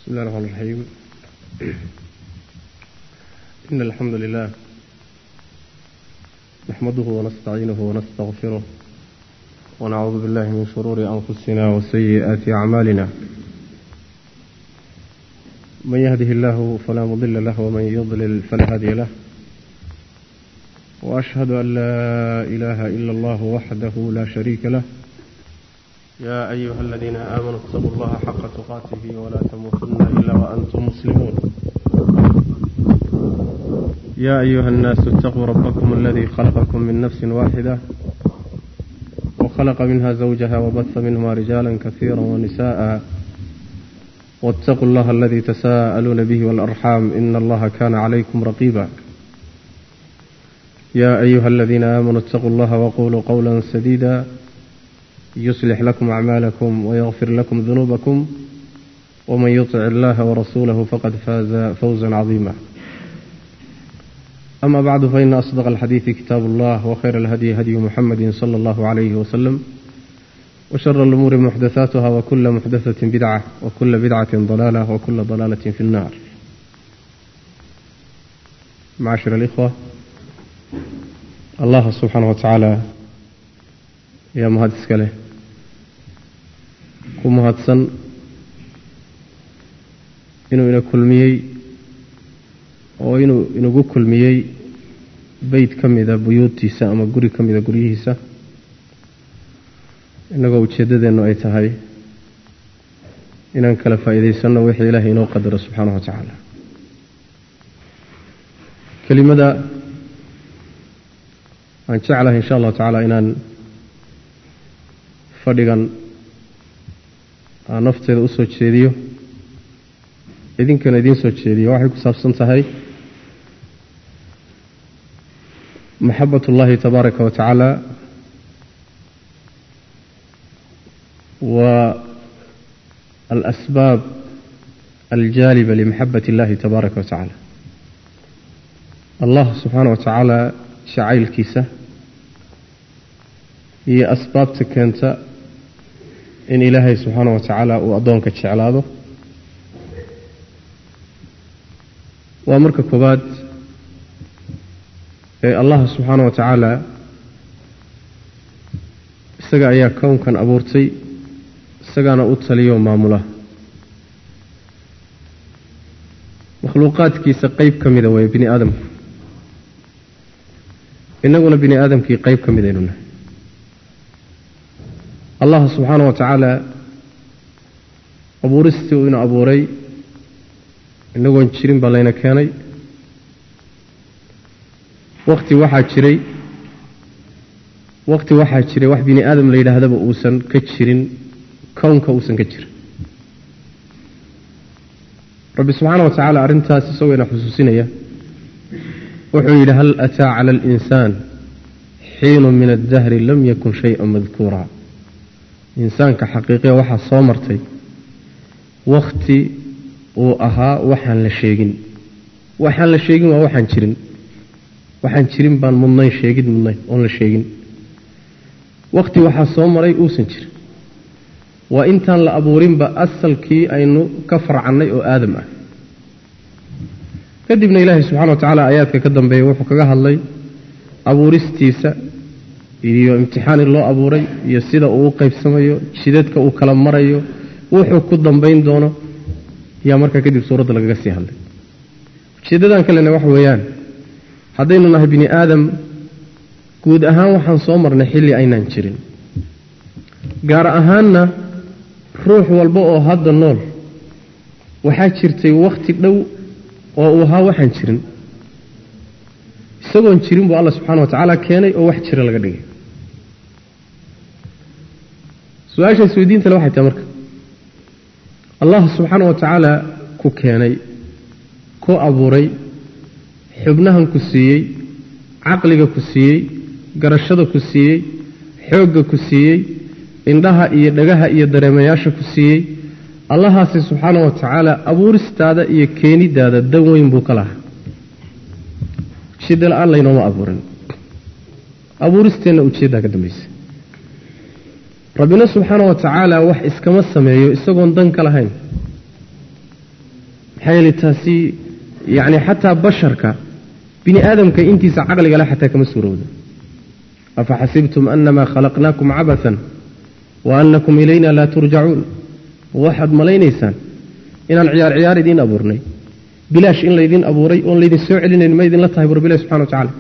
بسم الله الرحمن الرحيم إن الحمد لله نحمده ونستعينه ونستغفره ونعوذ بالله من شرور أنفسنا وسيئات أعمالنا من يهده الله فلا مضل له ومن يضلل فلا هادي له وأشهد أن لا إله إلا الله وحده لا شريك له يا أيها الذين آمنوا اتقوا الله حق تقاته ولا تموتن إلا وأنتم مسلمون يا أيها الناس اتقوا ربكم الذي خلقكم من نفس واحدة وخلق منها زوجها وبث منهما رجالا كثيرا ونساء واتقوا الله الذي تساءلون به والأرحام إن الله كان عليكم رقيبا يا أيها الذين آمنوا اتقوا الله وقولوا قولا سديدا يصلح لكم أعمالكم ويغفر لكم ذنوبكم ومن يطع الله ورسوله فقد فاز فوزا عظيما أما بعد فإن أصدق الحديث كتاب الله وخير الهدي هدي محمد صلى الله عليه وسلم وشر الأمور محدثاتها وكل محدثة بدعة وكل بدعة ضلالة وكل ضلالة في النار معاشر الإخوة الله سبحانه وتعالى يا مهد اسكاله ku mahadsan inuu ina kulmiyey oo inuu inagu kulmiyey beyt ka mida buyuudtiisa ama guri ka mida guryihiisa innagoo ujeeddadeennu ay tahay inaan kala faa'iidaysanno wixii ilaahay inoo qadaro subxaanahu wa tacaala kelimada aan jeclahay insha allahu tacaala inaan fadhigan aan nafteeda u soo jeediyo idinkana idiin soo jeediyo waxay ku saabsan tahay maxabat ullahi tabaaraka wa tacaala wa alasbaab aljaaliba limaxabat illahi tabaaraka wa tacaala allah subxaana wa tacaala jacaylkiisa iyo asbaabta keenta in ilaahay subxaana wa tacaala uu addoonka jeclaado waa marka koowaad ee allah subxaana wa tacaala isaga ayaa kownkan abuurtay isagaana u taliyo maamula makhluuqaadkiisa qeyb ka mida weeye bini aadamku innaguna bini aadamkii qeyb ka midaynu nahay allah subxaana wa tacaala abuuristii uu ina abuuray inagoon jirin baa layna keenay wakti waxaa jiray wakti waxaa jiray wax bini aadam la yidhaahdaba uusan ka jirin kownka uusan ka jirin rabbi subxaana wa tacaala arrintaas isagoo ina xusuusinaya wuxuu yidhi hal ataa cala alinsaan xiinu min addahri lam yakun shayئa madkuura insaanka xaqiiqiya waxaa soo martay wakhti uu ahaa waxaan la sheegin waxaan la sheegin waa waxaan jirin waxaan jirin baan mudnayn sheegid mudnayn oon la sheegin wakhti waxaa soo maray uusan jirin waa intaan la abuurinba asalkii aynu ka farcannay oo aadam ah kadibna ilaahay subxana wa tacaala aayaadka ka dambeeya wuxuu kaga hadlay abuuristiisa iyo imtixaan in loo abuuray iyo sida uu u qaybsamayo jidadka uu kala marayo wuxuu ku dambayn doono yaa markaa kadib suuradda lagaga sii hadlay ujeeddadan kalena waxa weeyaan haddaynu nahay bini aadam guud ahaan waxaan soo marnay xilli aynaan jirin gaar ahaanna ruux walba oo hadda nool waxaa jirtay wakhti dhow oo uu ahaa waxaan jirin isagoon jirin buu alla subxana wa tacaala keenay oo wax jira laga dhigay su-aasha isweydiinta le waxay tahay marka allah subxaana wa tacaala ku keenay ku abuuray xubnahan ku siiyey caqliga ku siiyey garashada ku siiyey xoogga ku siiyey indhaha iyo dhagaha iyo dareemayaasha ku siiyey allahaasi subxaana wa tacaala abuuristaada iyo keenidaada dan weyn buu ka lahaa ujeedda la-aan laynooma abuurin abuuristeenna ujeeddaa ka dambaysa rabbina subxaana wa tacaala wax iskama sameeyo isagoon dan ka lahayn maxaa yeele taasi yacni xataa basharka bini aadamka intiisa caqligale xataa kama suurowda afa xasibtum anamaa khalaqnaakum cabathan wa anakum ilayna laa turjacuun waxaad malaynaysaan inaan ciyaar ciyaar idiin abuurnay bilaash in laydiin abuuray oon laydin soo celinayn ma idinla tahay barbilahi subxana wa tacala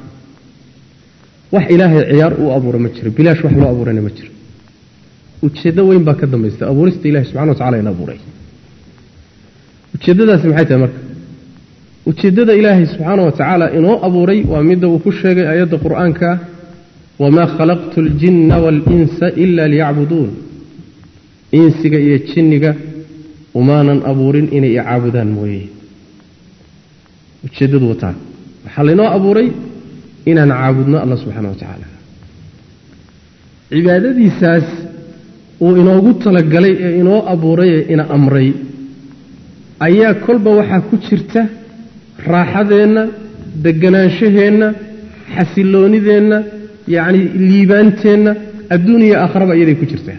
wax ilaahay ciyaar uu abuura ma jiro bilaash wax loo abuurayna ma jiro ujeeddo weyn baa ka dambaysta abuurista ilahi subxana wa tacala in abuuray ujeeddadaasi maxay tahay marka ujeeddada ilaahay subxaana wa tacaala inoo abuuray waa midda uu ku sheegay aayadda qur'aanka wamaa khalaqtu aljinna waalinsa ila liyacbuduun insiga iyo jinniga umaanan abuurin inay i caabudaan mooye ujeeddadu wataa waxaa laynoo abuuray inaan caabudno alla subxaana wa tacaala cibaadadiisaas uu inoogu talagalay ee inoo abuuray ee ina amray ayaa kolba waxaa ku jirta raaxadeenna degganaanshaheenna xasiloonideenna yacni liibaanteenna adduuniya aakharaba iyaday ku jirtaa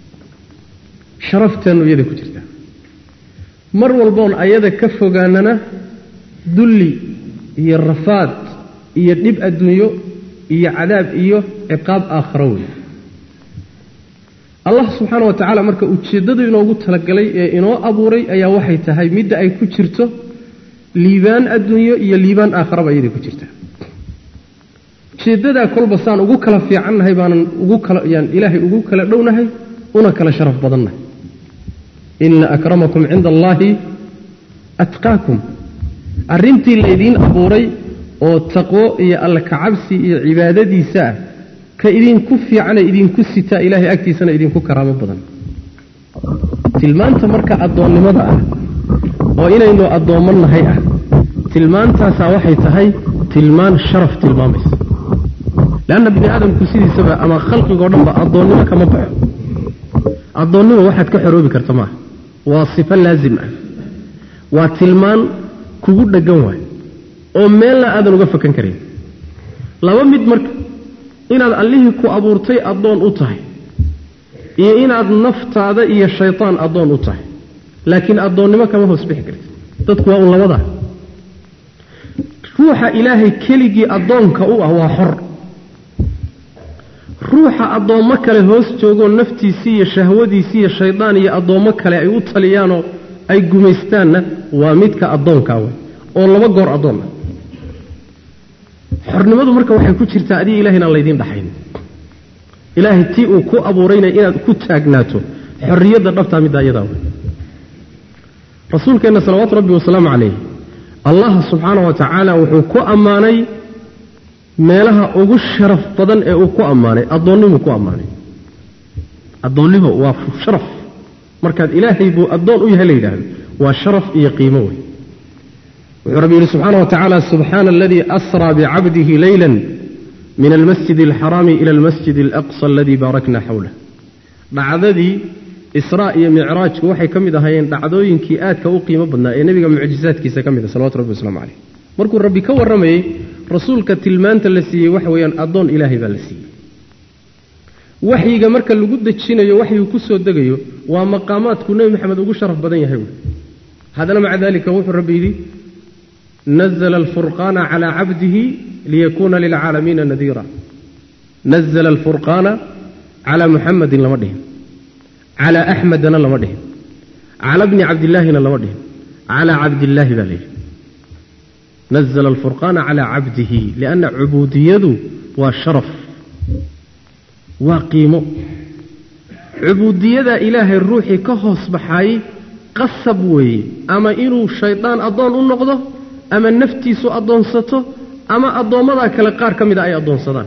sharafteennu iyaday ku jirtaa mar walboon ayada ka fogaanana dulli iyo rafaad iyo dhib adduunyo iyo cadaab iyo ciqaab aakharo wey allah subxaana wa tacaala marka ujeeddadu inoogu talagalay ee inoo abuuray ayaa waxay tahay midda ay ku jirto liibaan adduunyo iyo liibaan aakharaba iyaday ku jirtaa ujeeddadaa kolba saan ugu kala fiicannahay baanan ugu kala yaan ilaahay ugu kala dhownahay una kala sharaf badannahay ina akramakum cinda allaahi atqaakum arrintii laydiin abuuray oo taqwo iyo alla kacabsi iyo cibaadadiisa ah ka idinku fiicane idinku sitaa ilaahay agtiisana idinku karaamo badan tilmaanta marka addoonnimada ah oo inaynu addoommo nahay ah tilmaantaasaa waxay tahay tilmaan sharaf tilmaamaysa leanna bini aadamku sidiisaba ama khalqigoo dhanba addoonnimo kama baxo addoonnimo waxaad ka xoroobi karta maaha waa sifo laasim ah waa tilmaan kugu dheggan waay oo meelna aadan uga fakan karayn laba mid marka inaad allihii ku abuurtay addoon u tahay iyo inaad naftaada iyo shaytaan addoon u tahay laakiin addoonnimo kama hoos bixi kartid dadku waa un labadaa ruuxa ilaahay keligii addoonka u ah waa xor ruuxa addoommo kale hoos joogoo naftiisii iyo shahwadiisii iyo shaydaan iyo addoommo kale ay u taliyaanoo ay gumaystaanna waa midka addoonkaa wey oo laba goor addoon ah xornimadu marka waxay ku jirtaa adiga ilahay inaan laydiin dhaxayn ilaahay tii uu ku abuurayna inaad ku taagnaato xorriyadda dhabtaa middaa iyadaa wey rasuulkeenna salawaatu rabbi wasalaamu calayh allah subxaana wa tacaala wuxuu ku ammaanay meelaha ugu sharaf badan ee uu ku ammaanay addoonnimuu ku ammaanay addoonnimo waa sharaf markaad ilaahay buu addoon u yahay la yidhaahdo waa sharaf iyo qiimo wey wuxuu rabbi yidhi subxaana wa tacaala subxaana aladii asraa bicabdihi leyla min almasjid alxaraami ila almasjid alaqsa aladii baarakna xawlah dhacdadii israa iyo micraajku waxay ka mid ahaayeen dhacdooyinkii aadka u qiimo badnaa ee nebiga mucjisaadkiisa ka mid ah salawatu rabbi waslamu caleyh markuu rabbi ka warramayey rasuulka tilmaanta la siiyey waxa weeyaan addoon ilaahay baa la siiyey waxyiga marka lagu dejinayo waxyigu ku soo degayo waa maqaamaadku nebi maxamed ugu sharaf badan yahay wey haddana maca dalika wuxuu rabbi yidhi nazla alfurqaana calaa cabdihi liyakuuna lilcaalamiina nadiira nazla alfurqaana calaa muxamadin lama dhihin calaa axmedana lama dhihin cala bni cabdillaahina lama dhihin calaa cabdillaahi baa layidhi nazla alfurqaana calaa cabdihi lianna cubuudiyadu waa sharaf waa qiimo cubuudiyadaa ilaahay ruuxii ka hoos baxaayey qasab weeye ama inuu shaydaan addoon u noqdo ama naftiisu addoonsato ama addoommadaa kale qaar ka mida ay addoonsadaan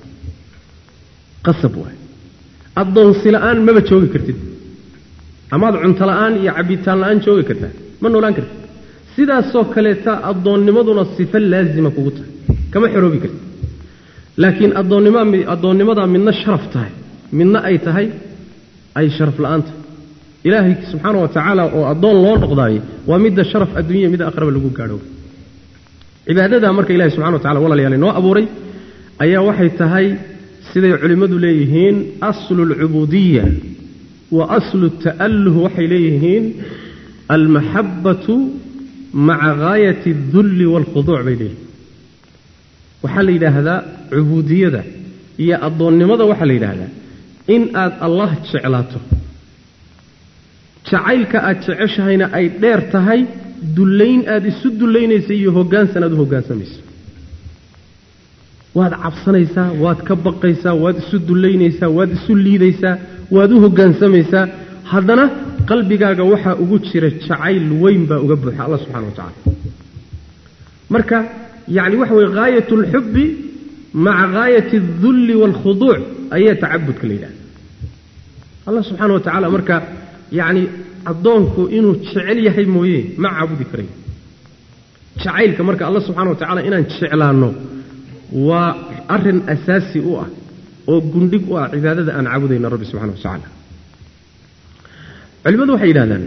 qasab waaye addoonsi la'aan maba joogi kartid amaad cunto la'aan iyo cabbitaan la'aan joogi kartaa ma noolaan kartid sidaasoo kaleeta addoonnimaduna sifo laasima kugu tahay kama xoroobi kartid laakiin addoonnimadaa midna sharaf tahay midna ay tahay ay sharaf la'aan tahay ilaahay subxaana wa tacaala oo addoon loo noqdaayo waa midda sharaf adduunya midda aqraba lagu gaadho cibaadadaa marka ilahi subxana wa tacala walaalayaal inoo abuuray ayaa waxay tahay siday culimmadu leeyihiin aslu alcubuudiya wa aslu ta'alluh waxay leeyihiin almaxabbatu maca gaayati adulli waalkhuduuc bay leeyihin waxaa la yidhaahdaa cubuudiyada iyo addoonnimada waxaa la yidhaahdaa in aad allah jeclaato jacaylka aad jeceshahayna ay dheer tahay dullayn aada isu dullaynaysa iyo hoggaansan aad u hoggaansamayso waad cabsanaysaa waad ka baqaysaa waad isu dullaynaysaa waad isu liidaysaa waad u hoggaansamaysaa haddana qalbigaaga waxaa ugu jira jacayl weyn baa uga buuxa allah subxana wa tacala marka yacni waxa weye gaayat alxubbi maca gaayati aldulli waalkhuduuc ayaa tacabudka la yidhahda allah subxaana wa tacaala marka yacni addoonku inuu jecel yahay mooye ma caabudi karayo jacaylka marka allah subxana wa tacala inaan jeclaanno waa arin asaasi u ah oo gundhig u ah cibaadada aan caabudayna rabbi subxana wa tacaala culimadu waxay yidhahdaan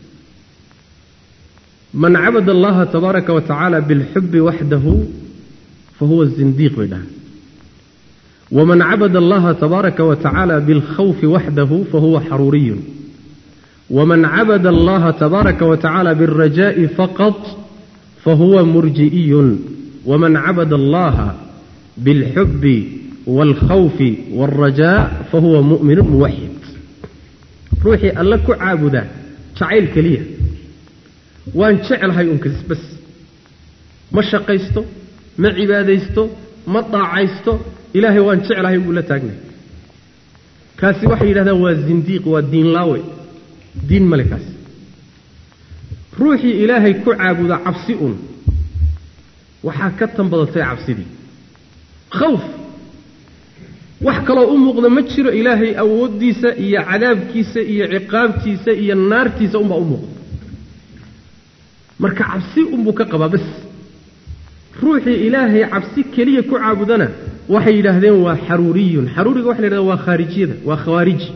man cabada allaha tabaaraka wa tacaala bilxubi waxdahu fahuwa zindiiq bay dhahaan waman cabada allaha tabaaraka wa tacaala bilkhawfi waxdahu fahuwa xaruuriyun waman cabada allaha tabaaraka wa tacaala biاlrajaa'i faqad fahuwa murji'iyun waman cabada allaha biاlxubi wاlkhawfi wاlrajaa fahuwa mu'minu muwaxid ruuxii alle ku caabuda jacayl keliya waan jeclahay unkas bas ma shaqaysto ma cibaadaysto ma daacaysto ilaahay waan jeclahay buu la taagnay kaasi waxay yidhahdaan waa zindiiq waa diin laawe diin male kaasi ruuxii ilaahay ku caabuda cabsi un waxaa ka tan badatay cabsidii khawf wax kaloo u muuqda ma jiro ilaahay awooddiisa iyo cadaabkiisa iyo ciqaabtiisa iyo naartiisa unbaa u muuqda marka cabsi unbuu ka qabaa bas ruuxii ilaahay cabsi keliya ku caabudana waxay yidhaahdeen waa xaruuriyun xaruuriga waxa la yidhahda waa khaarijiyada waa khawaariji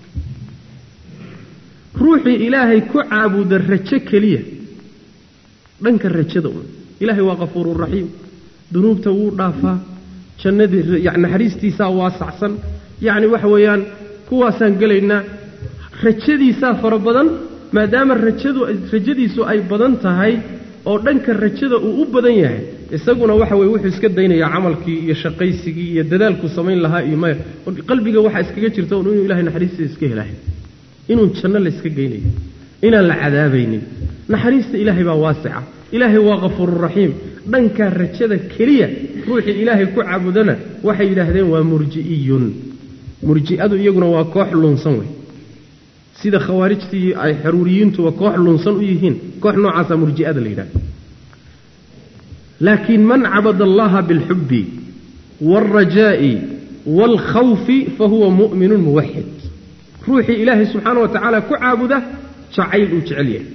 ruuxii ilaahay ku caabuda rajo keliya dhanka rajada un ilaahay waa kafuururaxiim dunuubta wuu dhaafaa jannadii naxariistiisaa waasacsan yacni waxa weeyaan kuwaasaan gelaynaa rajadiisaa fara badan maadaama rajadu rajadiisu ay badan tahay oo dhanka rajada uu u badan yahay isaguna waxa weye wuxuu iska daynayaa camalkii iyo shaqaysigii iyo dadaalkuu samayn lahaa iyo maya qalbiga waxaa iskaga jirta un inuu ilahay naxariistiisa iska helahay inuun janno la iska geynayo inaan la cadaabaynin naxariista ilaahay baa waasica ilaahay waa kafuururaxiim dhankaa rajada keliya ruuxii ilaahay ku caabudana waxay yidhaahdeen waa murji'iyun murji'adu iyaguna waa koox lunsan wey sida khawaarijtii ay xaruuriyiintuba koox lunsan u yihiin koox noocaasa murji'ada la yidhahda laakiin man cabada allaha bilxubbi waalrajaa'i waalkhawfi fahuwa mu'minun muwaxid ruuxii ilaahay subxaana wa tacaala ku caabuda jacayl uu jecel yahay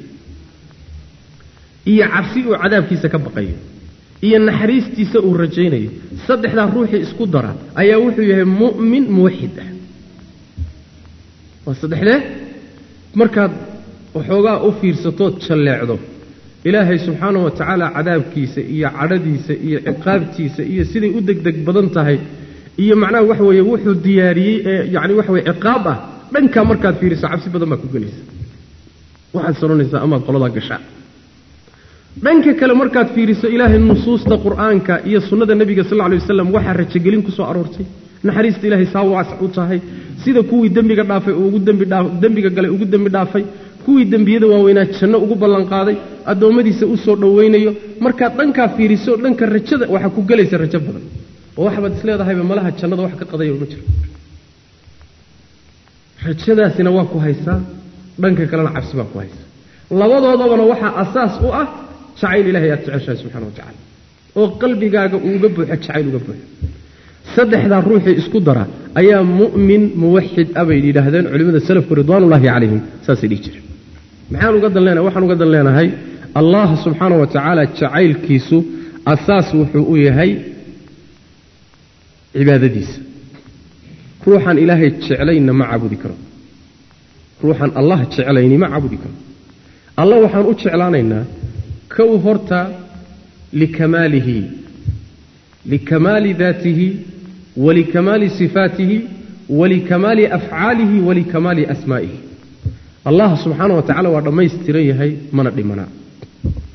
iyo cabsi uu cadaabkiisa ka baqayo iyo naxariistiisa uu rajaynayo saddexdaa ruuxii isku dara ayaa wuxuu yahay mu'min muwaxid ah waa saddexdee markaad waxoogaa u fiirsatood jalleecdo ilaahay subxaana wa tacaala cadaabkiisa iyo cadhadiisa iyo ciqaabtiisa iyo siday u degdeg badan tahay iyo macnaha waxa weeye wuxuu diyaariyey ee yacni waxa weye ciqaab ah dhankaa markaad fiiriso cabsi badan baad ku gelaysa waxaad soranaysaa amaad qoladaa gashaa dhanka kale markaad fiiriso ilaahay nusuusta qur'aanka iyo sunnada nebiga sal lla lay wasalam waxaa rajogelin ku soo aroortay naxariista ilaahay saa waasac u tahay sida kuwii dembiga dhaafay oo ugu dembiga galay ugu dembi dhaafay kuwii dembiyada waaweynaa janno ugu ballanqaaday addoommadiisa u soo dhowaynayo markaad dhankaa fiiriso dhanka rajada waxaa ku gelaysa rajo badan oo waxbaad isleedahayba malaha jannada wax ka qadaya uma jiro rajadaasina waa ku haysaa dhanka kalena cabsi baa ku haysaa labadoodabana waxaa asaas u ah jacayl ilahay aad jeceshahay subxana wa tacala oo qalbigaaga uuga buuxo jacayl uga buuxo saddexdaa ruuxii isku dara ayaa mu'min muwaxid ah bay yidhaahdeen culimmada salafku ridwaanullaahi calayhim saasay dhihi jireen maxaan uga dan leenahay waxaan uga dan leenahay allah subxaana wa tacaala jacaylkiisu asaas wuxuu u yahay cibaadadiisa ruuxaan ilaahay jeclaynna ma caabudi karo ruuxaan allah jeclayni ma caabudi karo allah waxaan u jeclaanaynaa kow horta likamaalihi likamaali daatihi walikamaali sifaatihi walikamaali afcaalihi walikamaali asmaa'ihi allah subxaana wa tacala waa dhammaystiran yahay mana dhimanaa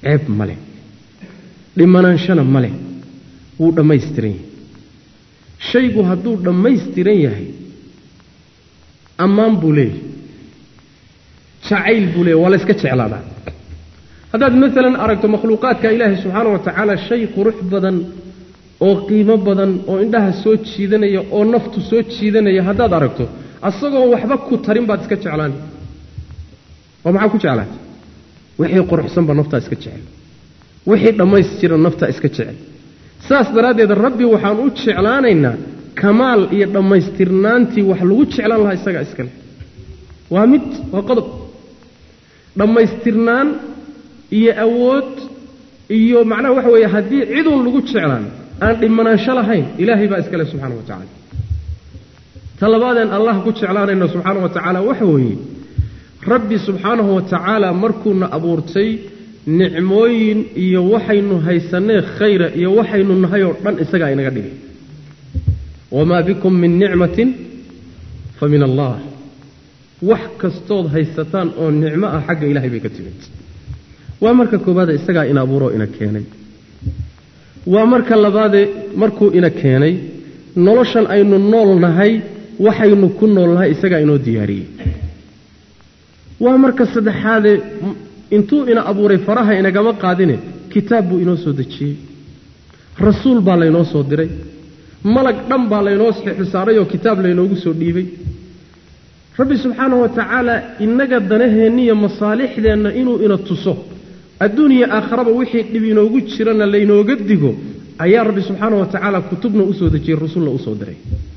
ceeb ma leh dhimanaanshana ma leh wuu dhammaystiran yahay shaygu hadduu dhammaystiran yahay ammaan buu leeyahay jacayl buu leeyahy waa la yska jeclaadaa haddaad maalan aragto makhluuqaadka ilaahay subxaana wa tacaala shay qurux badan oo qiimo badan oo indhaha soo jiidanaya oo naftu soo jiidanaya haddaad aragto asagoo waxba ku tarin baad iska jeclaan oo maxaa ku jeclaata wixii quruxsanba naftaa iska jecel wixii dhammaystiran naftaa iska jecel saas daraaddeed rabbi waxaan u jeclaanaynaa kamaal iyo dhammaystirnaantii wax lagu jeclaan lahaa isagaa iska leh waa mid waa qodob dhammaystirnaan iyo awood iyo macnaha waxa weeye haddii ciduun lagu jeclaan aan dhimanaansho lahayn ilaahay baa iska leh subxana wa tacala ta labaadeen allah ku jeclaanayno subxaana wa tacaala waxa weeye rabbi subxaanahu wa tacaala markuuna abuurtay nicmooyin iyo waxaynu haysanee khayra iyo waxaynu nahay oo dhan isagaa inaga dhigay wamaa bikum min nicmatin fa min allah wax kastood haysataan oo nicmo ah xagga ilahay bay ka timid waa marka koobaade isagaa ina abuuroo ina keenay waa marka labaade markuu ina keenay noloshan aynu nool nahay waxaynu ku nool nahay isagaa inoo diyaariyey waa marka saddexaade intuu ina abuuray faraha inagama qaadine kitaab buu inoo soo dejiyey rasuul baa laynoo soo diray malag dhan baa laynoo xisaaray oo kitaab laynoogu soo dhiibay rabbi subxaanahu wa tacaala innaga danaheenniiyo masaalixdeenna inuu ina tuso adduuniya aakharaba wixii dhib inoogu jirana laynooga digo ayaa rabbi subxaana wa tacaala kutubna usoo dejiyey rasulna usoo diray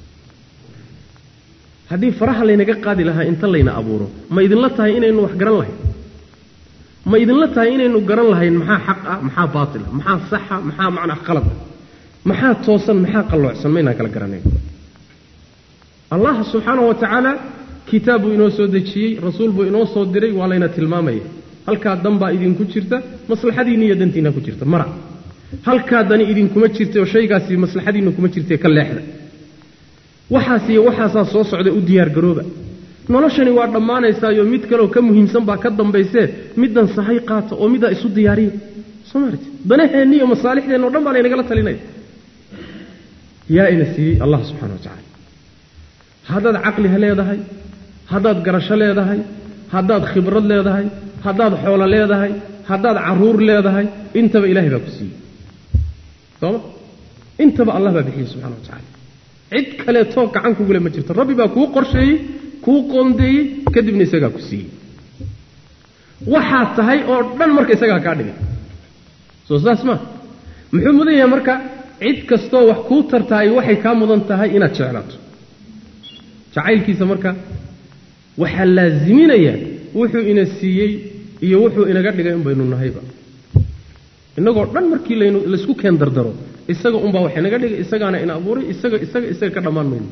haddii faraha laynaga qaadi lahaa inta layna abuuro ma idinla tahay inaynu wax garan lahayn ma idinla tahay inaynu garan lahayn maxaa xaq ah maxaa baatila maxaa saxa maxaa macnaa qalada maxaa toosan maxaa qalloocsan maynaan kala garanayn allah subxaanahu wa tacaala kitaab buu inoo soo dejiyey rasuul buu inoo soo diray waa layna tilmaamaya halkaa dan baa idinku jirta maslaxadiinni iyo dantiinna ku jirta mara halkaa dani idinkuma jirta oo shaygaasi maslaxadiinna kuma jirtae ka leexda waxaas iyo waxaasaa soo socda u diyaargarooba noloshani waa dhammaanaysaayo mid kaleoo ka muhiimsan baa ka dambaysee middan sahay qaata oo middaa isu diyaariya soo maarti danaheenni iyo masaalixdeenna o dhan baa laynagala talinaya yaa ina siiyey allah subxana wa tacala haddaad caqliha leedahay haddaad garasho leedahay haddaad khibrad leedahay haddaad xoolo leedahay haddaad caruur leedahay intaba ilahay baa ku siiyey sooma intaba allah baa bixiyey subxana wa tacala cid kaleetoo gacan kugule ma jirto rabbi baa kuu qorsheeyey kuu qoondeeyey kadibna isagaa ku siiyey waxaad tahay oo dhan marka isagaa kaa dhigay soo saas maa muxuu mudan yahay marka cid kastoo wax kuu tartaay waxay kaa mudan tahay inaad jeclaato jacaylkiisa marka waxaa laaziminaya wuxuu ina siiyey iyo wuxuu inaga dhigay un baynu nahayba innagoo dhan markii laynu laysku keen dardaro isaga unbaa wax inaga dhigay isagaana ina abuuray isaga isaga isaga ka dhammaan mayno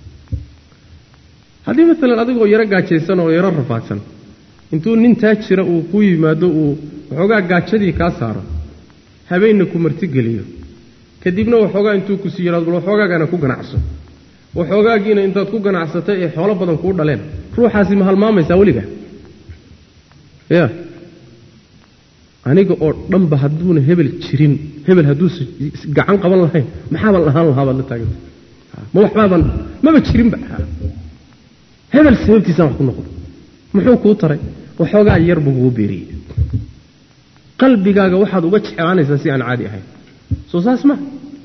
haddii maalan adigoo yaro gaajaysan oo yaro rafaadsan intuu nin taa jira uu ku yimaado uu waxoogaa gaajadii kaa saaro habeenna ku martigeliyo kadibna waxoogaa intuu ku sii yidhado bal waxoogaagana ku ganacso waxoogaagiina intaad ku ganacsatay ee xoolo badan kuu dhaleen ruuxaasi ma halmaamaysaa weliga ya aniga oo dhanba hadduuna hebel jirin hebel hadduusa gacan qaban lahayn maxaaban lahaan lahaa baad la taaganta ma waxbaaban maba jirinba hebel sababtiisaan wax ku noqdo muxuu kuu taray waxoogaa yar buu kugu beeriyey qalbigaaga waxaad uga jeclaanaysaa si aan caadi ahayn soo saas ma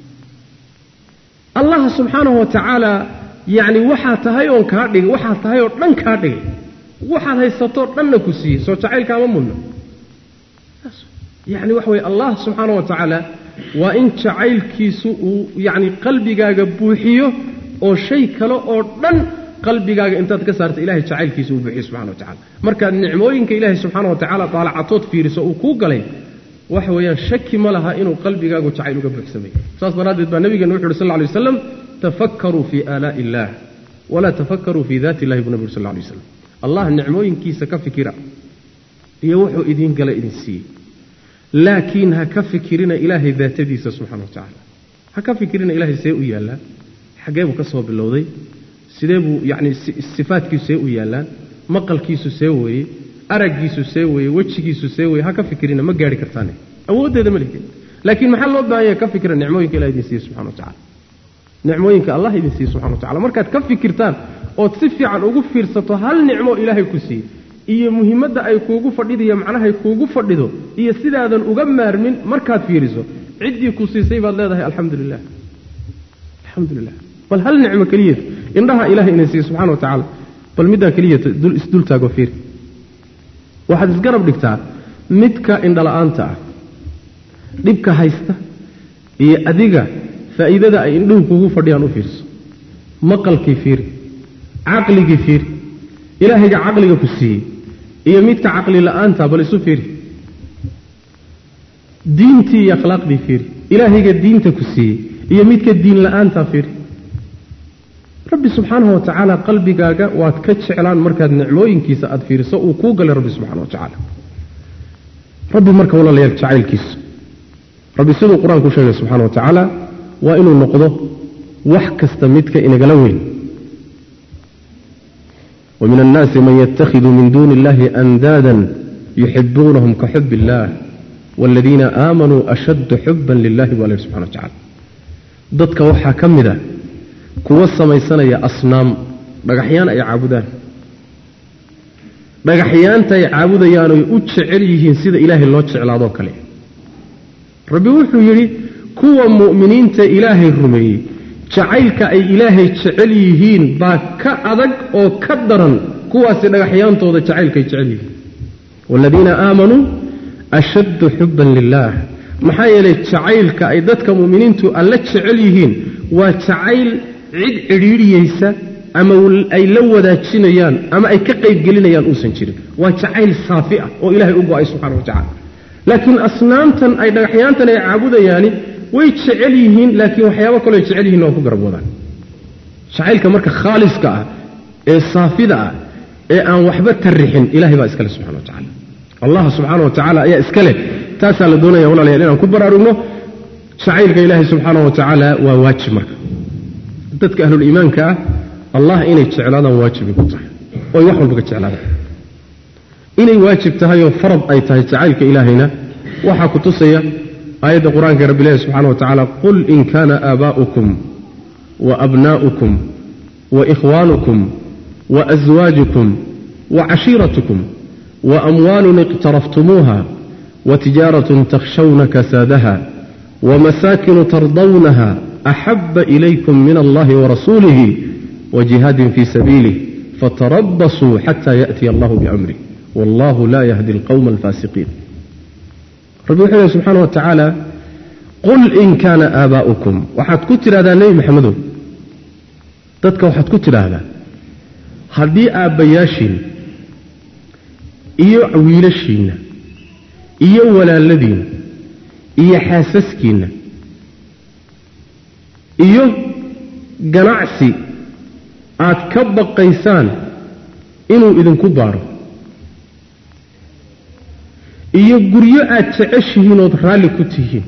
allah subxaanahu wa tacaala yacni waxaa tahay oon kaa dhigay waxaa tahay oo dhan kaa dhigay waxaad haysatoo dhanna ku siiyey soo jacaylkaama mudna yacni waxa weye allah subxaana wa tacaala waa in jacaylkiisu uu yacni qalbigaaga buuxiyo oo shay kale oo dhan qalbigaaga intaad ka saarta ilahay jacaylkiisa uu buuxiyo subxana wa tacala markaad nicmooyinka ilaahay subxaana wa tacaala daalacatood fiiriso uu kuu galay waxa weeyaan shaki ma laha inuu qalbigaagu jacayl uga buuxsamay saas daraaddeed baa nabigeena wuxu uhi sal ly waslam tafakkaruu fii aalaa'i illaah walaa tafakkaruu fii daati illahi buu nabi uri sal lay waslam allah nicmooyinkiisa ka fikira iyo wuxuu idiin gala idin siiyey laakiin ha ka fikirina ilaahay daatadiisa subxana wa tacaala ha ka fikirina ilaahay see u yaallaa xaggee buu ka soo bilowday sidee buu yacni sifaadkiisu see u yaallaan maqalkiisu see weeye araggiisu see weye wejigiisu see weye ha ka fikirina ma gaari kartaane awooddeeda ma lihin laakiin maxaa loo baahan yahay ka fikira nicmooyinka ilah idin siiye subxana wa tacala nicmooyinka allah idin siiye subxana wa tacala markaad ka fikirtaan ood si fiican ugu fiirsato hal nicmo ilaahay ku siiye iyo muhiimadda ay kuugu fadhidiyo macnahay kuugu fadhido iyo sidaadan uga maarmin markaad fiiriso ciddii ku siisay baad leedahay alxamdu lilah alxamdu lilah bal hal nicmo keliyata indhaha ilahay inay siiye subxana wa tacaala bal middaa keliyata isdultaago fiiri waxaad isgarab dhigtaa midka indhala-aanta ah dhibka haysta iyo adiga faa'iidada ay indhuhu kuugu fadhiyaan u fiirso maqalkii fiiri caqligii fiiri ilaahayga caqliga ku siiyey iyo midka caqli la-aanta bal isu fiiri diintii iyo akhlaaqdii fiiri ilaahayga diinta ku siiyey iyo midka diin la-aanta fiiri rabbi subxaanahu wa tacaala qalbigaaga waad ka jeclaan markaad nicmooyinkiisa aada fiiriso uu kuu galay rabbi subxana wa tacaala rabbi marka walaalayaal jacaylkiisa rabbi siduu qur-aanku sheegay subxana wa tacaala waa inuu noqdo wax kasta midka inagala weyn ومن الناس من يتخذ من دون الله أندادا يحبونهم كحب الله والذين آمنوا أشد حبا لله وله سبحانه وتعالى ضدك وحا كمدا kuwa samaysanaya asnaam dhagaxyaan ay caabudaan dhagaxyaanta ay caabudayaan oy u jecel yihiin sida ilaahay loo jeclaadoo kale rabbi wuxuu yidhi kuwa mu'miniinta ilaahay rumeeyey jacaylka ay ilaahay jecel yihiin baa ka adag oo ka daran kuwaasi dhagaxyaantooda jacaylkaay jecel yihiin waaladiina aamanuu ashaddu xubban lilaah maxaa yeelay jacaylka ay dadka mu'miniintu alla jecel yihiin waa jacayl cid cidhiidhiyeysa ama ay la wadaajinayaan ama ay ka qaybgelinayaan uusan jirin waa jacayl saafi ah oo ilaahay u go-ay subxana wa tacala laakiin asnaamtan ay dhagaxyaantan ay caabudayaani way jecel yihiin laakiin waxyaabo kaloo ay jecel yihiin waa ku garab wadaan jacaylka marka khaaliska ah ee saafida ah ee aan waxba tarrixin ilahay baa iskale subxana wa tacala allah subxaana wa tacaala ayaa iska leh taasaa la doonaya walaalayaal inaan ku baraarugno jacaylka ilaahay subxaana wa tacaala waa waajib marka dadka ahluliimaanka ah allah inay jeclaadaan waajibay ku tahay oy wax walba ka jeclaadaan inay waajib tahay oo farad ay tahay jacaylka ilaahayna waxaa ku tusaya aayadda qur-aanka rabbi ilahi subxana wa tacaala qul in kaana aabaa'ukum wa abnaa'ukum wa ikhwaanukum wa aswaajukum wa cashiiratukum wa amwaalun iqtaraftumuuha wa tijaaratun takhshawna kasaadaha wa masaakinu tardawnaha axaba ilaykum min allahi warasuulihi wa jihaadin fii sabiilih fatarabasuu xata yaأtiya allahu biamrih wallahu laa yahdi alqowma alfaasiqiin rabbi wuxuu lehy subxaana wa tacaala qul in kaana aabaa'ukum waxaad ku tidhahdaa nebi maxamedow dadka waxaad ku tidhaahdaa haddii aabbayaashiinna iyo wiilashiinna iyo walaaladiinna iyo xaasaskiinna iyo ganacsi aad ka baqaysaan inuu idinku baaro iyo guryo aad jeceshihiin ood raalli ku tihiin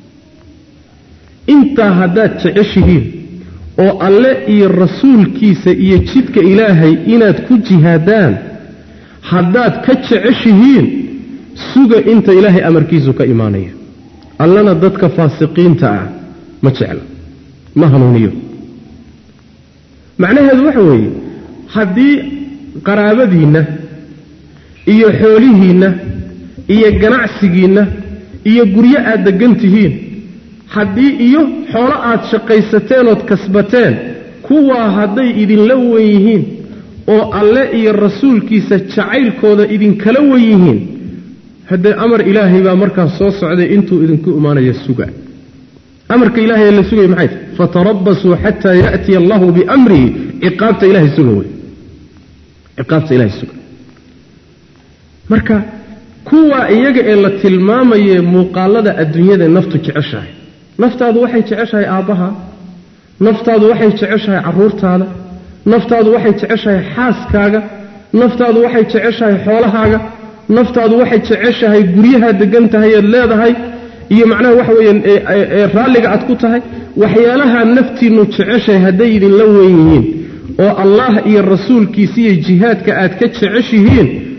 intaa haddaad jeceshihiin oo alle iyo rasuulkiisa iyo jidka ilaahay inaad ku jihaadaan haddaad ka jeceshihiin suga inta ilaahay amarkiisu ka imaanaya allana dadka faasiqiinta ah ma jecla ma hanuuniyo macnaheedu waxa weeye haddii qaraabadiinna iyo xoolihiinna iyo ganacsigiinna iyo guryo aad deggan tihiin haddii iyo xoolo aad shaqaysateen ood kasbateen kuwaa hadday idinla wen yihiin oo alle iyo rasuulkiisa jacaylkooda idinkala wen yihiin haddee amar ilaahay baa markaas soo socday intuu idinku imaanaya suga amarka ilahay ee la sugaya maxay tahy fatarabasuu xataa yaatiya allahu biamrihi ciqaabta ilahay suga wey ciqaabta ilahay suga marka kuwa iyaga ee la tilmaamaye muuqaalada adduunyada naftu jeceshahay naftaadu waxay jeceshahay aabbaha naftaadu waxay jeceshahay carruurtaada naftaadu waxay jeceshahay xaaskaaga naftaadu waxay jeceshahay xoolahaaga naftaadu waxay jeceshahay guryahaa degan tahay eed leedahay iyo macnaha waxa weeyaan ee raalliga aad ku tahay waxyaalaha naftiinnu jeceshahay hadday idinla weyn yihiin oo allah iyo rasuulkiisa iyo jihaadka aad ka jeceshihiin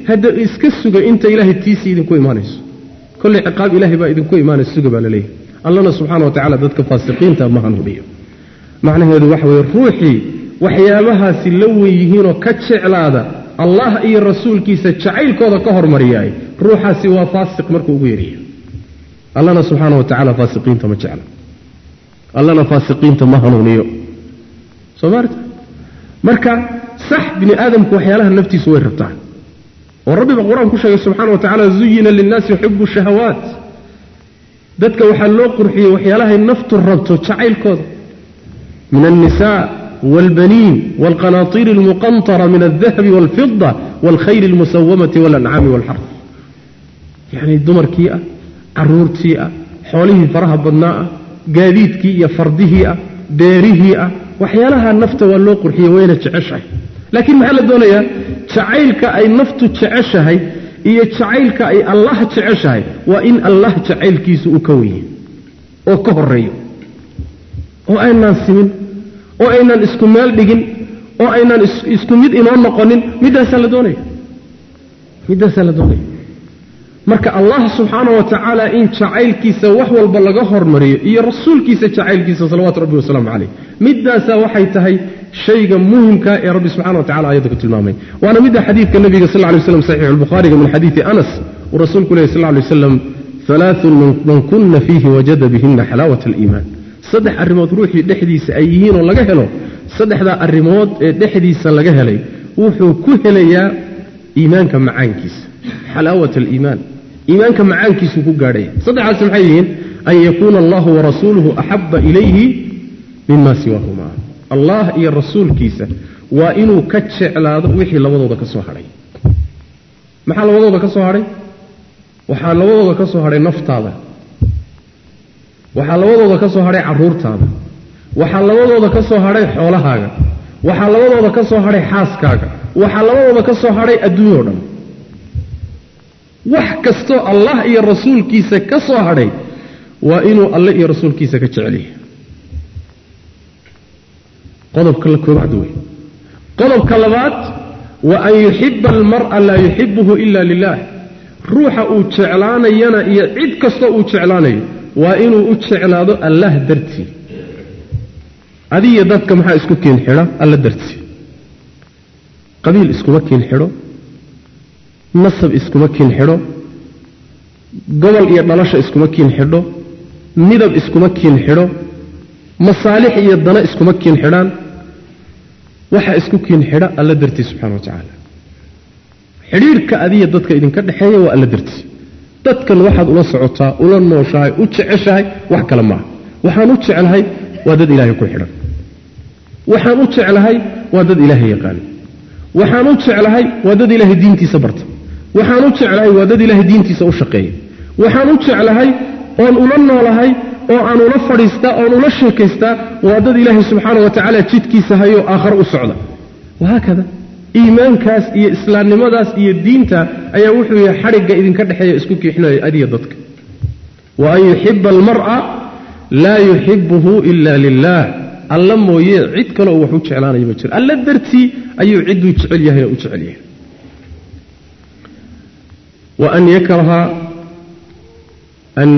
hadda iska suga inta ilaahay tiisii idinku imaanayso kolley ciqaab ilaahay baa idinku imaanaysa suga baa la leeyahay allana subxana wa tacala dadka faasiqiinta ma hanuuniyo macnaheedu waxa weeye ruuxii waxyaabahaasi la wen yihiinoo ka jeclaada allah iyo rasuulkiisa jacaylkooda ka hormariyaay ruuxaasi waa faasiq markuu ugu yaryahay allana subxaana wa tacala faasiqiinta ma jecla allana faasiqiinta ma hanuuniyo soo maarta marka sax bini aadamku waxyaalaha naftiisu way rabtaan oo rabbiba qur-aan ku sheegay subxana wa tacala zuyina linnaasi xubu shahawaat dadka waxaa loo qurxiyey waxyaalahay naftu rabto jacaylkooda min alnisa wاlbaniin wاlqanaطiir اlmuqanطara min aldahabi wاlfida wاlkhayl اlmusawamati wاlancaami wاlxarf yani dumarkii ah caruurtii ah xoolihii faraha badnaa ah gaadiidkii iyo fardihii ah beerihii ah waxyaalaha nafta waa loo qurxiyey wayna jeceshahay laakiin maxaa la doonayaa jacaylka ay naftu jeceshahay iyo jacaylka ay allah jeceshahay waa in allah jacaylkiisu uu ka wenye oo ka horeeyo oo aynaan simin oo aynaan isku meel dhigin oo aynaan isku mid inoo noqonin middaasaa la doonaya middaasaa la doonaya marka allah subxaana wa tacaala in jacaylkiisa wax walba laga hormariyo iyo rasuulkiisa jacaylkiisa salawaatu rabbi wasalaamu caleyh middaasaa waxay tahay shayga muhimka ee rabbi subxana wa tacala ayadda ku tilmaamay waana midda xadiidka nabiga sal lay slam saxiixu lbukhaariga min xadiidi anas uu rasuulku lehy sal lay waslam alaaun man kuna fiihi wajada bihina xalaawat aliimaan saddex arrimood ruuxii dhexdiisa ay yihiinoo laga helo saddexdaa arrimood ee dhexdiisa laga helay wuxuu ku helayaa iimaanka macaankiisa xalaawat aliimaan iimaanka macaankiisuu ku gaadhaya saddexaasi maxay yihiin an yakuuna allahu warasuuluhu axaba ilayhi mima siwaahuma allah iyo rasuulkiisa waa inuu ka jeclaado wixii labadooda ka soo hadhay maxaa labadooda ka soo hadhay waxaa labadooda ka soo hadhay naftaada waxaa labadooda ka soo hadhay caruurtaada waxaa labadooda ka soo hadhay xoolahaaga waxaa labadooda ka soo hadhay xaaskaaga waxaa labadooda ka soo hadhay adduunya o dhan wax kastoo allah iyo rasuulkiisa ka soo hadhay waa inuu alle iyo rasuulkiisa ka jecelyahay qodobka la koobaad wey qodobka labaad wa an yuxiba almar'a laa yuxibuhu ila lilah ruuxa uu jeclaanayana iyo cid kastoo uu jeclaanayo waa inuu u jeclaado allah dartii adiyo dadka maxaa isku kiin xidha alla dartii qabiil iskuma kiin xidho nasab iskuma kiin xidho gobol iyo dhalasha iskuma kiin xidho midab iskuma kiin xidho masaalix iyo dana iskuma kiin xidhaan waxaa isku kiin xidha alla dartii subxana wa tacaala xidhiirka adiya dadka idinka dhexeeya waa alla dartii dadkan waxaad ula socotaa ula nooshahay u jeceshahay wax kale maaha waxaan u jeclahay waa dad ilaahay ku xidhan waxaan u jeclahay waa dad ilaahay yaqaana waxaan u jeclahay waa dad ilaahay diintiisa barta waxaan u jeclahay waa dad ilaahay diintiisa u shaqeeya waxaan u jeclahay oon ula noolahay oo aan ula fadhiistaa oon ula sheekaystaa waa dad ilaahay subxaana wa tacaala jidkiisa hayoo aakhare u socda wahaakada iimaankaas iyo islaamnimadaas iyo diinta ayaa wuxuu yahay xadhigga idinka dhexeeya isku kiixinaya adiya dadka wa an yuxiba almar'a laa yuxibuhu ila lilah alla mooye cid kaleo wax u jeclaanaya ma jiro alla dartii ayuu cidduu jecel yahayna u jecel yahay wa an yakraha an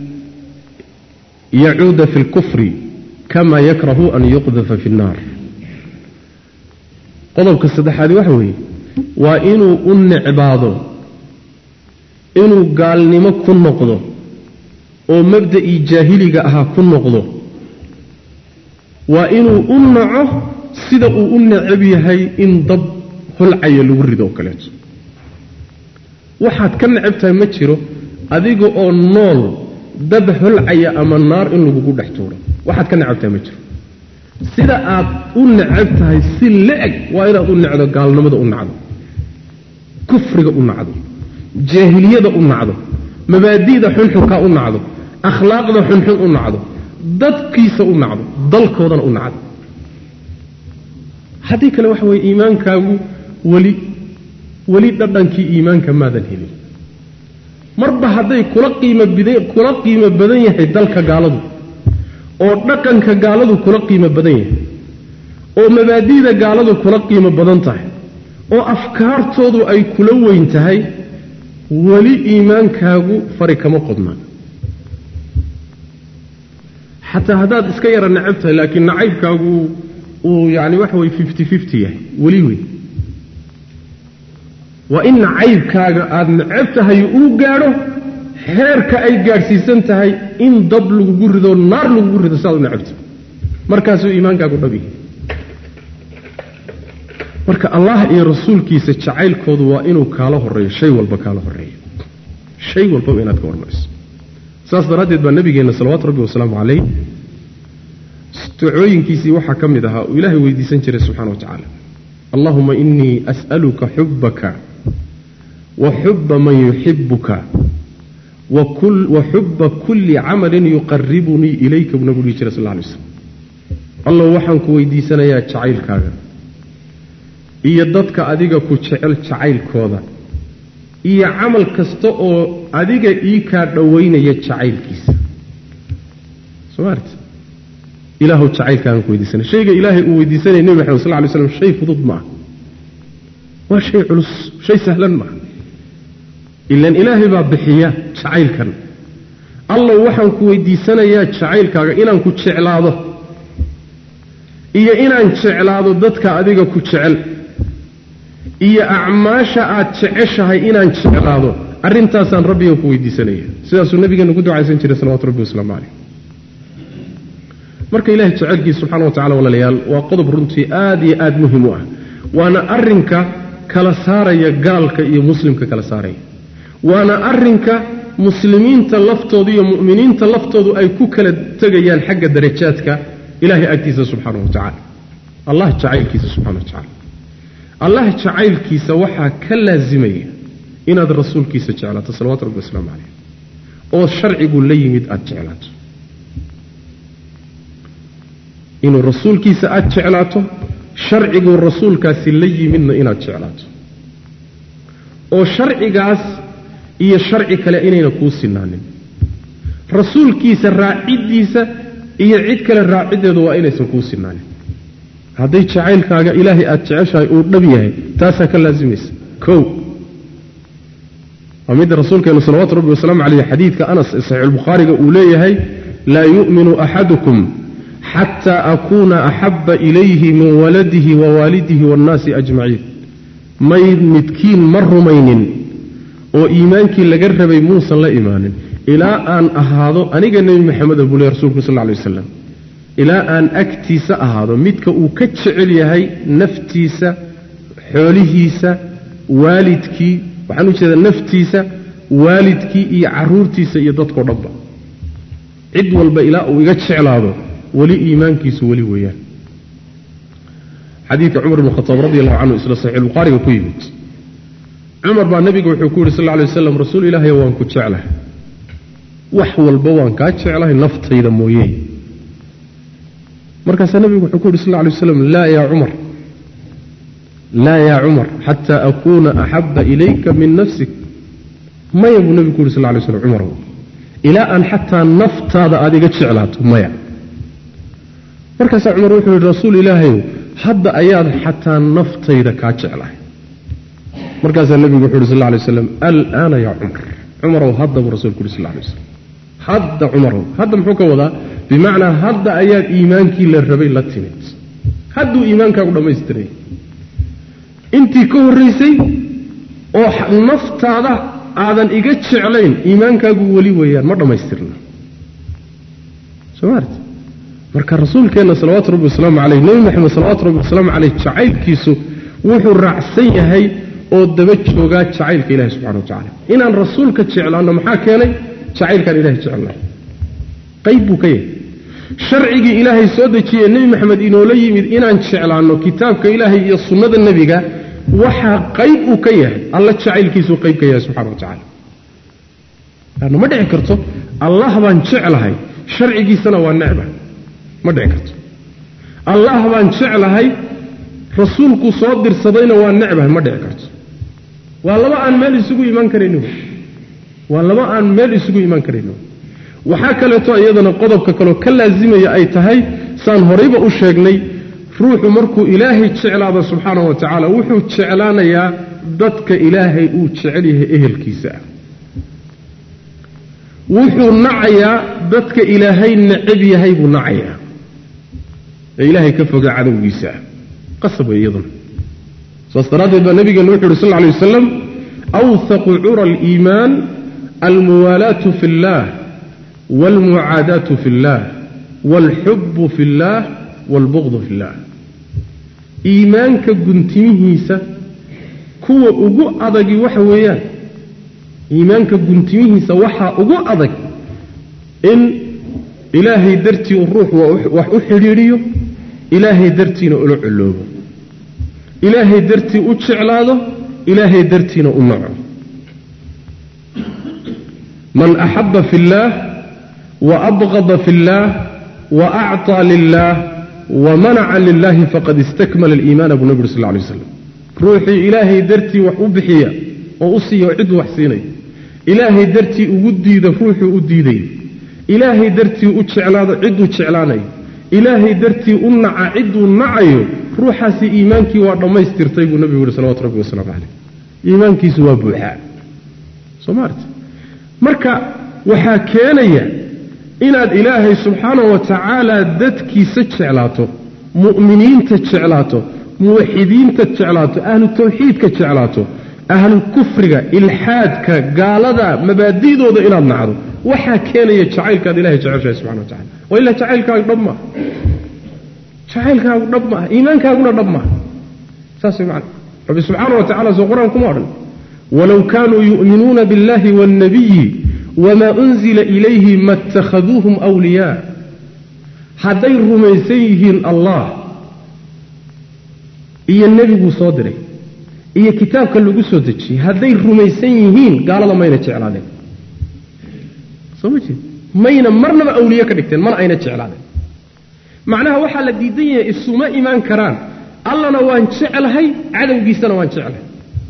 yacuuda fi اlkufri kama yakrahu an yuqdafa fi اnnaar qodobka saddexaadi waxa weeye waa inuu u necbaado inuu gaalnimo ku noqdo oo mabda'ii jaahiliga ahaa ku noqdo waa inuu u naco sida uu u necab yahay in dab holcaya lagu rido oo kaleeto waxaad ka necab tahay ma jiro adiga oo nool dab holcaya ama naar in lagugu dhex tuuro waxaad ka necab tahay ma jiro sida aad u necab tahay si la-eg waa inaad u necdo gaalnimada u nacdo kufriga u nacdo jaahiliyada u nacdo mabaadi'da xunxunkaa u nacdo akhlaaqda xunxun u nacdo dadkiisa u nacdo dalkoodana u nacdo haddii kale waxa weye iimaankaagu weli weli dhadhankii iimaanka maadan helin marba hadday kula qiimo bida kula qiimo badan yahay dalka gaaladu oo dhaqanka gaaladu kula qiimo badan yahay oo mabaadi'da gaaladu kula qiimo badan tahay oo afkaartoodu ay kula weyn tahay weli iimaankaagu fari kama qodna xataa haddaad iska yara necab tahay laakiin nacaybkaagu uu yani waxa weye fifty fifty yahay weli wey waa in nacaybkaaga aada necab tahay uu gaadho xeerka ay gaadhsiisan tahay in dab lagugu rido naar lagugu rido saad u necabta markaasuu iimaankaagu dhab yahay marka allah iyo rasuulkiisa jacaylkoodu waa inuu kaala horeeyo shay walba kaala horeeyo shay walbaba inaad ka hormariso saas daraaddeed baa nabigeenna salawaatu rabbi wasalaamu calayh ducooyinkiisii waxaa ka mid ahaa uu ilaahay weydiisan jiray subxana wa tacaala allahuma inii as'aluka xubbaka wa xubba man yuxibuka wa xubba kulli camalin yuqaribunii ilayka buu nabigu dhihi jiray sal lla alay slam allow waxaan ku weydiisanayaa jacaylkaaga iyo dadka adiga ku jecel jacaylkooda iyo camal kasta oo adiga ii kaa dhowaynaya jacaylkiisa soo maarta ilaahu jacaylkaagan ku weydiisanay shayga ilaahay uu weydiisanaya nebi maxamed sal ly slam shay fudud maaha waa shay culus shay sahlan maaha ilan ilaahay baa bixiya jacaylkan allow waxaan ku weydiisanayaa jacaylkaaga inaan ku jeclaado iyo inaan jeclaado dadka adiga ku jecel iyo acmaasha aad jeceshahay inaan jeclaado arrintaasaan rabbiga ku weydiisanaya sidaasuu nabigeena ku ducaysan jiray salawatu rabbi wasalaamu caleyh marka ilahay jecelkiisa subxana wa tacala walaalayaal waa qodob runtii aad iyo aad muhim u ah waana arrinka kala saaraya gaalka iyo muslimka kala saaraya waana arrinka muslimiinta laftooda iyo mu'miniinta laftoodu ay ku kala tegayaan xagga darajaadka ilahay agtiisa subxaana wa tacala allah jacaylkiisa subxana wa tacala allah jacaylkiisa waxaa ka laasimaya inaad rasuulkiisa jeclaato salawatu rabbi wasalaamu caleyh oo sharcigu la yimid aada jeclaato inuu rasuulkiisa aada jeclaato sharciguu rasuulkaasi la yimidna inaad jeclaato oo sharcigaas iyo sharci kale inayna kuu sinaanin rasuulkiisa raaciddiisa iyo cid kale raaciddeedu waa inaysan kuu sinaanin hadday jacaylkaaga ilaahay aada jeceshahay uu dhab yahay taasaa ka laasimaysa kow waa midda rasuulkeenu salawatu rabbi wasalaamu caleyh xadiidka anas ee saxiixulbukhaariga uu leeyahay laa yu'minu axadukum xataa akuuna axabba ilayhi min waladihi wa waalidihi waannaasi ajmaciin may midkiin ma rumaynin oo iimaankii laga rabay muusan la imaanin ilaa aan ahaado aniga nebi maxameda buu ley rsulku sal lla lay wasalam ilaa aan agtiisa ahaado midka uu ka jecel yahay naftiisa xoolihiisa waalidkii waxaan u jeedaa naftiisa waalidkii iyo caruurtiisa iyo dadkao dhanba cid walba ilaa uu iga jeclaado weli iimaankiisu weli weeyaan xadiidka cumar ibn khataab radi allahu canhu isla saxiixulbukhaariga ku yimid cumar baa nebiga wuxuu ku yidhi sal lla alay waslam rasuul ilaahay waan ku jeclahay wax walba waan kaa jeclahay naftayda mooye markaasaa nebigu wuxuu ku yidhi sal lla alay waslam laa yaa cumar laa yaa cumar xataa akuuna axabba ilayka min nafsik maya buu nebigu ku yidhi sal lla alay slam cumarow ilaa aan xataa naftaada aada iga jeclaato maya markaasaa cumar wuxuu yidhi rasuul ilaahayow hadda ayaad xataa naftayda kaa jeclahay markaasaa nebigu wuxu yhi sal lla alay waslam alaana yaa cumar cumarow hadda buu rasulku yuri sal lla alay waslam hadda cumarow hadda muxuu ka wadaa bimacnaa hadda ayaad iimaankii la rabay la timid hadduu iimaankaagu dhammaystiray intii ka horraysay oo naftaada aadan iga jeclayn iimaankaagu weli weeyaan ma dhammaystirna soo maarti marka rasuulkeenna salawaatu rabbi wasalaamu caleyh nebi maxamed salawatu rabbi wasalaamu caleyh jacaylkiisu wuxuu raacsan yahay oo daba joogaa jacaylka ilahi subxana wa tacala inaan rasuulka jeclaanno maxaa keenay jacaylkaan ilahay jecelnahay qayb buu ka yahay sharcigii ilaahay soo dejiyey nebi maxamed inoola yimid inaan jeclaanno kitaabka ilaahay iyo sunnada nebiga waxaa qayb uu ka yahay alla jacaylkiisuu qayb ka yahay subxana wa tacala laanna ma dhici karto allah baan jeclahay sharcigiisana waa necba ma dhici karto allah baan jeclahay rasuulku soo dirsadayna waa necbahay ma dhici karto waa laba aan meel isugu imaan karayni waa laba aan meel isugu imaan karayni waxaa kaleeto iyadana qodobka kaleo ka laasimaya ay tahay saan horayba u sheegnay ruuxu markuu ilaahay jeclaado subxaanahu wa tacaala wuxuu jeclaanayaa dadka ilaahay uu jecel yahay ehelkiisa ah wuxuu nacayaa dadka ilaahay necab yahay buu nacayaa ee ilaahay ka fogaa cadowgiisa ah qasab wey iyaduna saas daraaddeed baa nabigeenu wuxu uhi sal lla alay wasalam awhaqu cura aliimaan almuwaalaatu fi اllah wاlmucaadaatu fi اllah wاlxubu fi اllah wاlbugdu fi اllah iimaanka guntimihiisa kuwa ugu adagi waxa weeyaan iimaanka guntimihiisa waxaa ugu adag in ilaahay dartii uu ruux wax u xidhiidhiyo ilaahay dartiina ula coloobo ilaahay dartii u jeclaado ilaahay dartiina u naco man axaba fi اllaah waabqada fi اllaah waacطaa lilah wamanaca lilahi faqad istakmala aliimaana buu nabi uri sal lay slam ruuxii ilaahay dartii wax u bixiya oo u siiya oo cidduu wax siinaya ilaahay dartii ugu diida ruuxuu u diidayo ilaahay dartii u jeclaado cidduu jeclaanayo ilaahay dartii u naca cidduu nacayo ruuxaasi iimaankii waa dhammaystirtay buu nabigu yihi salawatu rabbi wasalaamu caleyh iimaankiisu waa buuxaa soo maarta marka waxaa keenaya inaad ilaahay subxaanahu wa tacaala dadkiisa jeclaato mu'miniinta jeclaato muwaxidiinta jeclaato ahlu tawxiidka jeclaato ahlu kufriga ilxaadka gaalada mabaadi'dooda inaad nacdo waxaa keenaya jacaylkaad ilahay jeceshahay subxana wa tacala waa ilaa jacaylkaagu dhab maaha jacaylkaagu dhab maaha iimaankaaguna dhab maaha saas way macana rabbi subxaana wa tacala soo qur-aan kuma odhan walow kaanuu yu'minuuna biاllahi waاlnabiyi wma unzila ilayhi ma اtakhaduuhum wliyaa hadday rumaysan yihiin allah iyo nebiguu soo diray iyo kitaabka lagu soo dejiyey hadday rumaysan yihiin gaalada mayna jeclaadeen soo ma jeed mayna marnaba awliye ka dhigteen mana ayna jeclaadeen macnaha waxaa la diidan yahay isuma imaan karaan allana waan jeclahay cadowgiisana waan jeclahay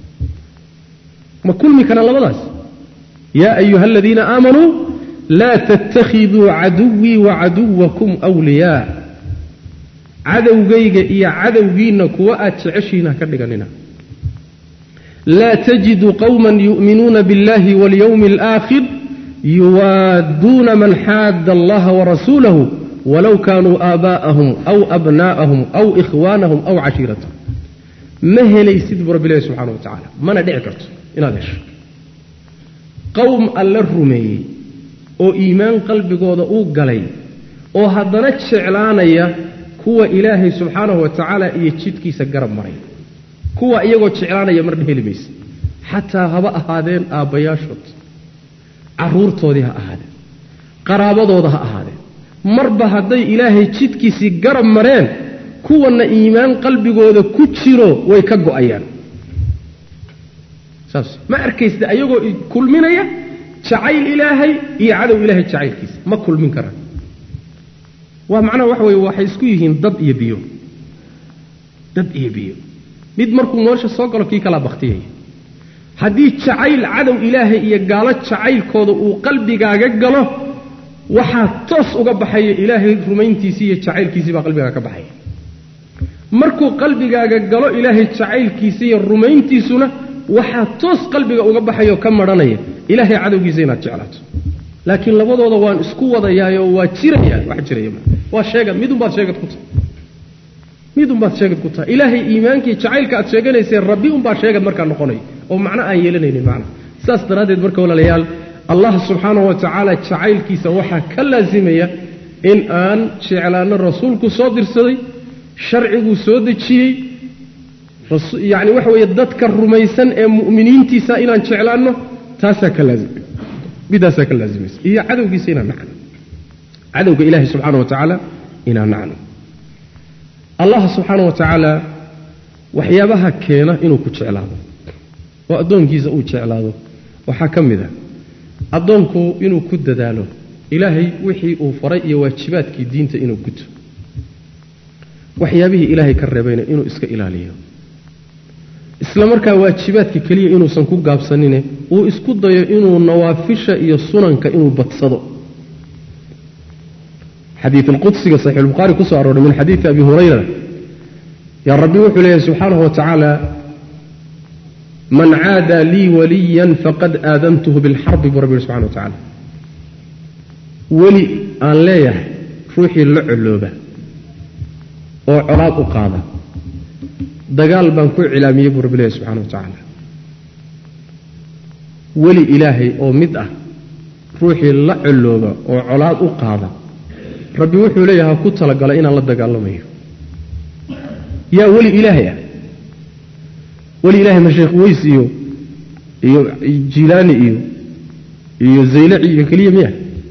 ma kulmi karaan labadaas ya ayuha aladiina aamanuu laa tattakhiduu caduwii wacaduwakum wliyaa cadowgayga iyo cadowgiinna kuwa aad jeceshiina ka dhiganina laa tajidu qowma yu'minuuna biاllahi waاlyowmi اlآakhir yuwaadduuna man xaadda allaha warasuulahu walow kaanuu aabaa'ahum aw abnaa'ahum aw ikhwaanahum aw cashiiratahum ma helaysid buu rabbi ilahi subxana wa tacaala mana dhici karto inaad hesho qowm alla rumeeyey oo iimaan qalbigooda uu galay oo haddana jeclaanaya kuwa ilaahay subxaanahu wa tacaala iyo jidkiisa garab maray kuwa iyagoo jeclaanaya marna heli maysa xataa haba ahaadeen aabbayaashood carruurtoodii ha ahaadeen qaraabadooda ha ahaadeen marba hadday ilaahay jidkiisii garab mareen kuwanna iimaan qalbigooda ku jiro way ka go'ayaan saas ma arkaysta ayagoo kulminaya jacayl ilaahay iyo cadow ilaahay jacaylkiisa ma kulmin karaan waa macnaha waxa weye waxay isku yihiin dab iyo biyo dab iyo biyo mid markuu nolosha soo galo kii kalaa baktiyaya haddii jacayl cadow ilaahay iyo gaalo jacaylkooda uu qalbigaaga galo waxaa toos uga baxaya ilaahay rumayntiisii iyo jacaylkiisii baa qalbigaaga ka baxaya markuu qalbigaaga galo ilaahay jacaylkiisa iyo rumayntiisuna waxaa toos qalbiga uga baxayoo ka maranaya ilaahay cadowgiisa inaad jeclaato laakiin labadooda waan isku wadayaayoo waa jiraya wax jiraya waa sheegad midunbaad sheegad ku tahay midunbaad sheegad ku tahay ilaahay iimaankii jacaylka aad sheeganaysee rabbi unbaa sheegad markaa noqonaya oo macno aan yeelanaynin macna saas daraaddeed marka walaalayaal allah subxaanahu wa tacaala jacaylkiisa waxaa ka laasimaya in aan jeclaano rasuulku soo dirsaday sharciguu soo dejiyey yani waxa weeye dadka rumaysan ee mu'miniintiisa inaan jeclaanno taasaa ka laazim midaasaa ka laazimaysa iyo cadowgiisa inaan nacno cadowga ilaahay subxaana wa tacaala inaan nacno allah subxaana wa tacaala waxyaabaha keena inuu ku jeclaado oo addoonkiisa uu jeclaado waxaa ka mid a addoonku inuu ku dadaalo ilaahay wixii uu faray iyo waajibaadkii diinta inuu guto waxyaabihii ilaahay ka reebayna inuu iska ilaaliyo isla markaa waajibaadka keliya inuusan ku gaabsanine uu isku dayo inuu nawaafisha iyo sunanka inuu badsado xadii alqudsiga saxiixulbukhaari kusoo arooray min xadiidi abi hurayra yaa rabbi wuxuu leeyahay subxaanahu wa tacaala man caada lii waliyan faqad aadantuhu bilxarbi buu rabbi yihi subxana wa tacaala weli aan leeyahay ruuxii la colooba oo colaad u qaada dagaal baan ku cilaamiyey buu rabbi leeyahy subxana wa tacaala weli ilaahay oo mid ah ruuxii la colooba oo colaad u qaada rabbi wuxuu leeyahay ha ku talagala inaan la dagaalamayo yaa weli ilaahay ah weli ilaahay ma sheekh weys iyo iyo jilaani iyo iyo zaylaci iyo keliya miya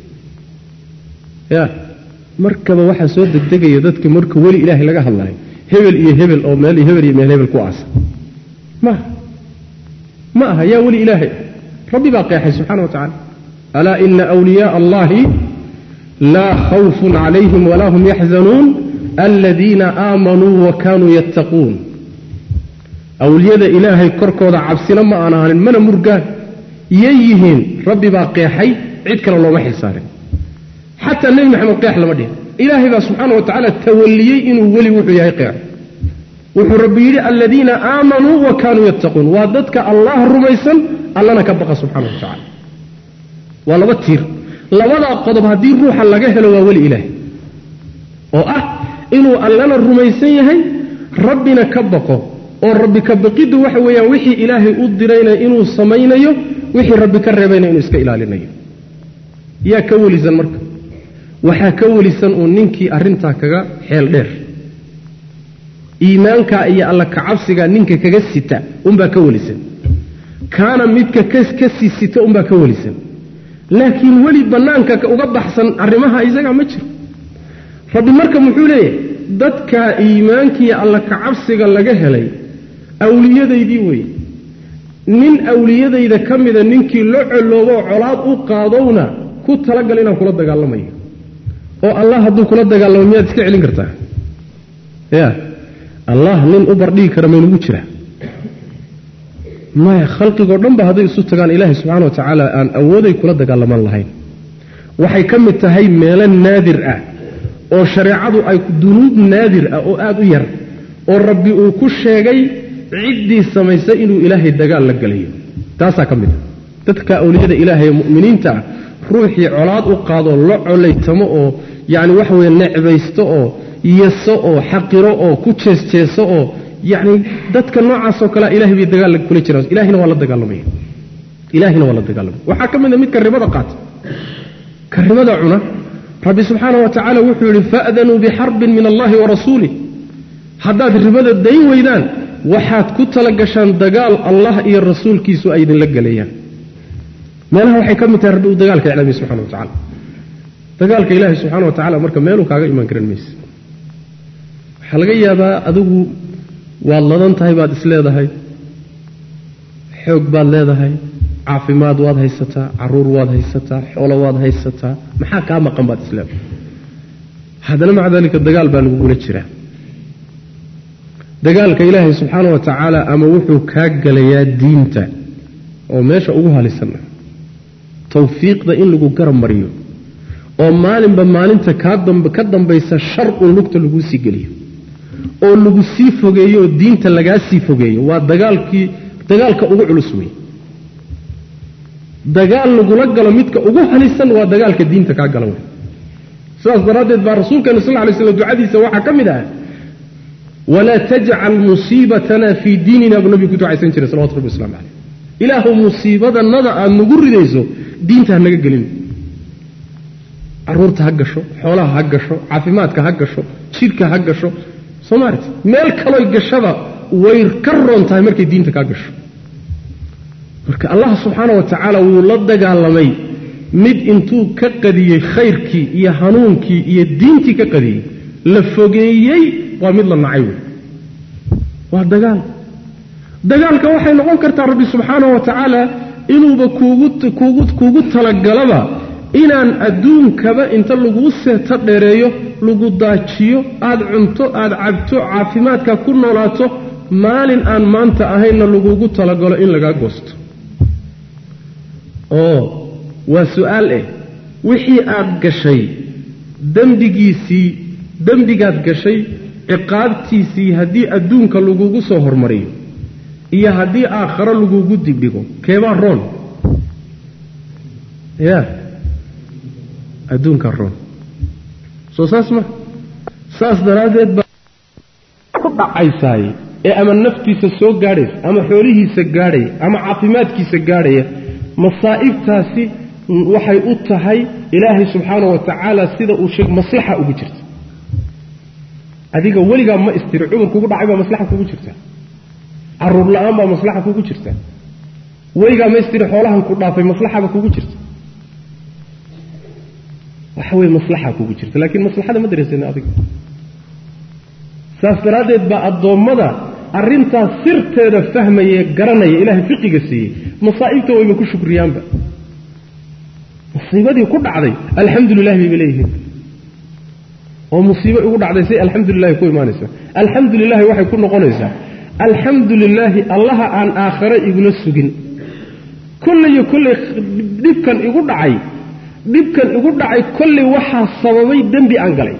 ya markaba waxaa soo degdegaya dadka marka weli ilaahay laga hadlayo hebel iyo hebel oo meel hebel iyo meel hebel ku aasa maaha ma aha yaa weli ilaahay rabbi baa qeexay subxana wa tacala alaa ina wliyaءa allahi laa khawfun calayhim walaa hum yaxzanuun aladiina aamanuu wa kaanuu yattaquun awliyada ilaahay korkooda cabsina ma aan ahanin mana murgaan yay yihiin rabbi baa qeexay cid kale looma xilsaarin xataa nebi maxamed qeex lama dhihin ilaahay baa subxaana wa tacaala tawaliyey inuu weli wuxuu yahay qeexo wuxuu rabbi yidhi aladiina aamanuu wa kaanuu yattaquun waa dadka allah rumaysan allana ka baqa subxana wa tacala waa laba tiir labadaa qodob haddii ruuxa laga helo waa weli ilaahay oo ah inuu allana rumaysan yahay rabbina ka baqo oo rabbi ka baqiddu waxa weeyaan wixii ilaahay u dirayna inuu samaynayo wixii rabbi ka reebayna inuu iska ilaalinayo yaa ka welisan marka waxaa ka welisan uu ninkii arrintaa kaga xeel dheer iimaankaa iyo alla kacabsigaa ninka kaga sita unbaa ka welisan kaana midka ka sii sita unbaa ka welisan laakiin weli bannaanka uga baxsan arrimaha isagaa ma jiro rabbi marka muxuu leeyahay dadka iimaankiiyo alla kacabsiga laga helay awliyadaydii wey nin awliyadayda ka mida ninkii la coloobooo colaad u qaadowna ku talagal inaan kula dagaalamayo oo allah hadduu kula dagaalamo miyaad iska celin kartaa ya allah nin u bardhigi kara maynugu jiraa maya khalqigoo dhan ba hadday isu tagaan ilaahay subxana wa tacaala aan awooday kula dagaalaman lahayn waxay ka mid tahay meelo naadir ah oo shareecadu ay dunuub naadir ah oo aada u yar oo rabbi uu ku sheegay ciddii samaysay inuu ilaahay dagaal la gelayo taasaa ka mid ah dadka awliyada ilaahay ee mu'miniinta ah ruuxii colaad u qaadoo la colaytamo oo yacni waxa weye necbaysto oo yeso oo xaqiro oo ku jeesjeeso oo yacni dadka noocaasoo kalea ilahay bay dagaal kula jiraan ilahina waa la dagaalamaya ilaahina waa la dagaalamaya waxaa ka mid a midka ribada qaata ka ribada cuna rabbi subxaana wa tacaala wuxuu yidhi fa'danuu bixarbin min allahi wa rasuulih haddaad ribada dayn weydaan waxaad ku tala gashaan dagaal allah iyo rasuulkiisu ay idinla gelayaan meelaha waxay ka mid tahay rabbi uu dagaalka iclaamiye subxana wa tacala dagaalka ilaahay subxana wa tacala marka meeluu kaaga imaan karan mayse waxaa laga yaabaa adigu waad ladan tahay baad isleedahay xoog baad leedahay caafimaad waad haysataa caruur waad haysataa xoolo waad haysataa maxaa kaa maqan baad isleedahay haddana maca daalika dagaal baa lagugula jiraa dagaalka ilaahay subxaana wa tacaala ama wuxuu kaa gelayaa diinta oo meesha ugu halisan ah tawfiiqda in lagu garab mariyo oo maalinba maalinta ka dambaysa shar uun lugta laguu sii geliyo oo lagu sii fogeeyo oo diinta lagaa sii fogeeyo waa dagaalkii dagaalka ugu culus wey dagaal lagula galo midka ugu halisan waa dagaalka diinta kaa gala wey sidaas daraaddeed baa rasuulkeena sal lay slam ducadiisa waxaa ka mid ah walaa tajcal musiibatana fii diinina buu nabigu ku ducaysan jiray salawatu rabbi waslamu caleyh ilaahu musiibadanada aad nagu ridayso diinta ha naga gelin caruurta ha gasho xoolaha ha gasho caafimaadka ha gasho jidhka ha gasho somalit meel kaloy gashaba way ka roon tahay markay diinta kaa gasho marka allah subxaana wa tacaala wuu la dagaalamay mid intuu ka qadiyey khayrkii iyo hanuunkii iyo diintii ka qadiyey la fogeeyey waa mid la nacay wey waa dagaal dagaalka waxay noqon kartaa rabbi subxaana wa tacaala inuuba kuugu talagalaba inaan adduunkaba inta laguu seeto dheereeyo lagu daajiyo aada cunto aada cabto caafimaadka ku noolaato maalin aan maanta ahaynna lagugu talagalo in lagaa goosto oo waa su-aal eh wixii aad gashay dembigiisii dembigaad gashay ciqaabtiisii haddii adduunka lagugu soo hormariyo iyo haddii aakharo lagugu dibdhigo keebaa roon ya adduunka roon soo saas ma saas daraaddeed baa ku dhacaysaay ee ama naftiisa soo gaadhaysa ama xoolihiisa gaadhaya ama caafimaadkiisa gaadhaya masaa'ibtaasi waxay u tahay ilaahay subxaana wa tacaala sida uu sheeg maslaxa ugu jirta adiga weligaa ma istiri cudur kugu dhacay baa maslaxa kugu jirta caruur la-aan baa maslaxa kugu jirta weligaa ma istiri xoolahan ku dhaafay maslaxaba kugu jirta waxa weye maslaxa kugu jirta laakiin maslaxada ma dareensana adiga saas daraaddeed baa addoommada arrintaas sirteeda fahmaya garanaya ilaahay fiqiga siiyey masaa'ibta wayba ku shukriyaanba musiibadii ku dhacday alxamdu lilahi bayba leeyihiin oo musiibo igu dhacday say alxamdu lilahi ku imaanaysaa alxamdu lilahi waxay ku noqonaysaa alxamdu lilaahi allaha aan aakhare igula sugin kolleyo kolley dhibkan igu dhacay dhibkan igu dhacay kolley waxaa sababay dembi aan galay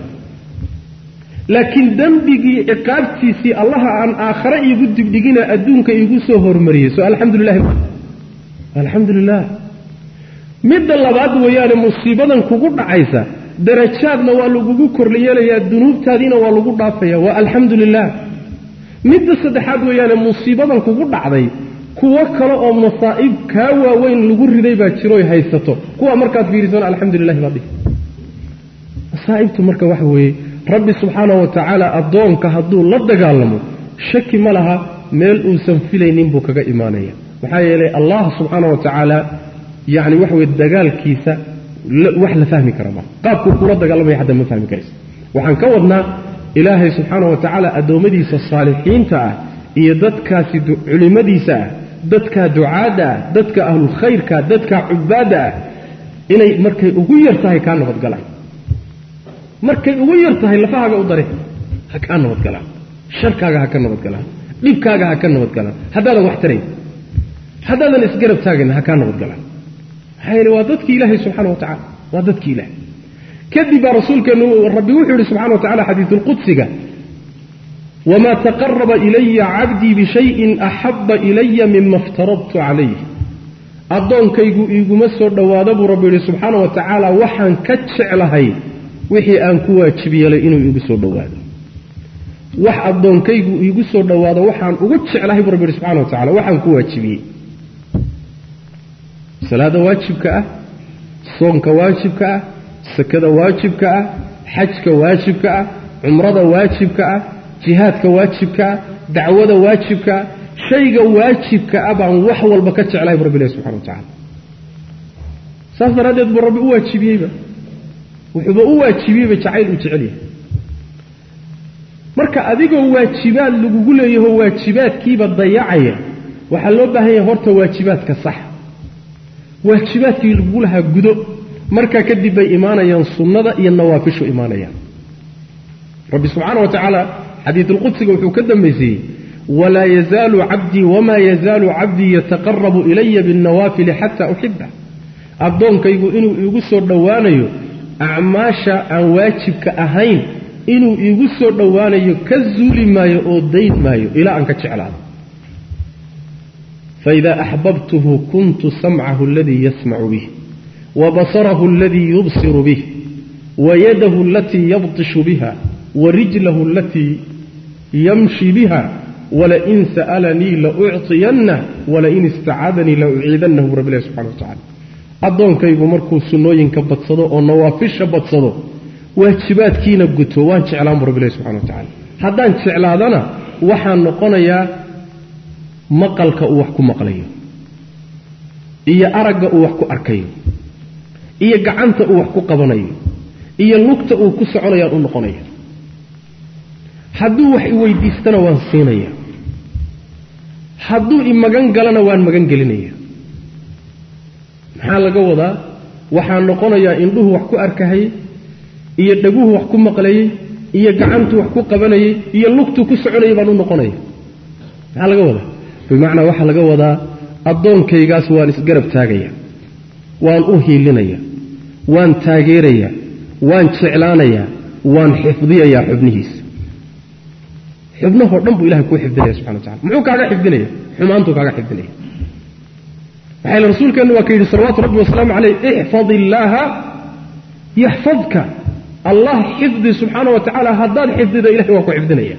laakiin dembigii ciqaabtiisii allaha aan aakhare iigu dibdhigina adduunka iigu soo hormariyey so alxamdu lilahi alxamdu lilah midda labaad weeyaane musiibadan kugu dhacaysa darajaadna waa lagugu korlayeelayaa dunuubtaadiina waa lagu dhaafaya waa alxamdu lilah midda saddexaad weeyaane musiibadan kugu dhacday kuwo kale oo masaa'ib kaa waaweyn lagu riday baa jiroy haysato kuwa markaad fiirisana alxamdu lilahi baad dhihi masaa'ibtu marka waxa weeye rabbi subxaana wa tacaala addoonka hadduu la dagaalamo shaki ma laha meel uusan filaynin buu kaga imaanaya maxaa yeelay allah subxaana wa tacaala yacni waxa weye dagaalkiisa wax la fahmi kara maa qaabkuu kula dagaalamaya hadda ma fahmi karaysa waxaan ka wadnaa ilaahay subxaana wa tacaala addoommadiisa saalixiinta ah iyo dadkaasi culimmadiisa ah dadka ducaadda ah dadka ahlulkhayrka dadka cubaadda ah inay markay ugu yar tahay kaa nabadgalaan markay ugu yar tahay lafahaaga u dare ha kaa nabadgalaan sharkaaga ha ka nabadgalaan dhibkaaga ha ka nabadgalaan haddaadan wax tarayn haddaadan isgarab taagayna ha kaa nabadgalaan maxaa yeele waa dadkii ilaahay subxana wa tacala waa dadkii ilahay kadib baa rasuulkeenu rabbi wuxuu yihi subxana wa tacala xadiisulqudsiga wamaa taqaraba ilaya cabdii bishayin axaba ilaya mima iftaradtu calayh addoonkaygu iiguma soo dhowaado buu rabbi yihi subxaana wa tacaala waxaan ka jeclahay wixii aan ku waajib yeelay inuu iigu soo dhowaado wax addoonkaygu iigu soo dhowaado waxaan ugu jeclahay buu rabbi yihi subxana wa tacala waxaan ku waajibiyey salaada waajibka ah soonka waajibka ah sakada waajibka ah xajka waajibka ah cumrada waajibka ah jihaadka waajibka ah dacwada waajibka ah shayga waajibka ah baan wax walba ka jeclahay bu rabbi ilahi subxana wa tacala saas daraaddeed buu rabbi u waajibiyeyba wuxuuba u waajibiyeyba jacayl uu jecel yahay marka adigoo waajibaad lagugu leeyaho waajibaadkiiba dayacaya waxaa loo baahan yahay horta waajibaadka sax waajibaadkii lagugu lahaa gudo markaa kadib bay imaanayaan sunnada iyo nawaafishu imaanayaan rabbi subxaana wa tacaala xadiisulqudsiga wuxuu ka dambaysiiyey walaa yazaalu cabdii wamaa yazaalu cabdii yataqarabu ilaya binnawaafili xataa uxiba addoonkaygu inuu iigu soo dhowaanayo acmaasha aan waajibka ahayn inuu iigu soo dhowaanayo ka zuuli maayo oo dayn maayo ilaa aan ka jeclaado faida axbabtuhu kuntu samcahu aladii yasmacu bih wabasarahu aladii yubsiru bih wayadahu alatii yabtishu biha warijlahu alatii yamshi biha walain sa'alanii laucطiyanah walain istacadanii lauciidanah bu rabbi ilahi subxana wa tacala addoonkaygu markuu sunnooyinka badsado oo nawaafisha badsado waajibaadkiina guto waan jeclaan bu rabbi ilahi subxana wa tacala haddaan jeclaadana waxaan noqonayaa maqalka uu wax ku maqlayo iyo aragga uu wax ku arkayo iyo gacanta uu wax ku qabanayo iyo lugta uu ku soconayaan u noqonaya hadduu wax iweydiistana waan siinaya hadduu i magan galana waan magan gelinaya maxaa laga wadaa waxaa noqonayaa indhuhu wax ku arkahayey iyo dhaguhu wax ku maqlayey iyo gacantu wax ku qabanayey iyo lugtuu ku soconayay baan u noqonaya maxaa laga wadaa bimacnaa waxaa laga wadaa addoonkaygaas waan isgarab taagaya waan u hiilinaya waan taageerayaa waan jeclaanayaa waan xifdiyayaa xubnihiisa xubnahoo dhan buu ilahay kuu xifdinaya subxana wa tacala muxuu kaaga xifdinaya xumaantuu kaaga xifdinaya maxaa yele rasuulkeennu waa ka yidhi salawaatu rabbi wasalaamu caleyh ixfad illaaha yaxfadka allah xifdi subxaana wa tacaala haddaad xifdido ilahay waa ku xifdinaya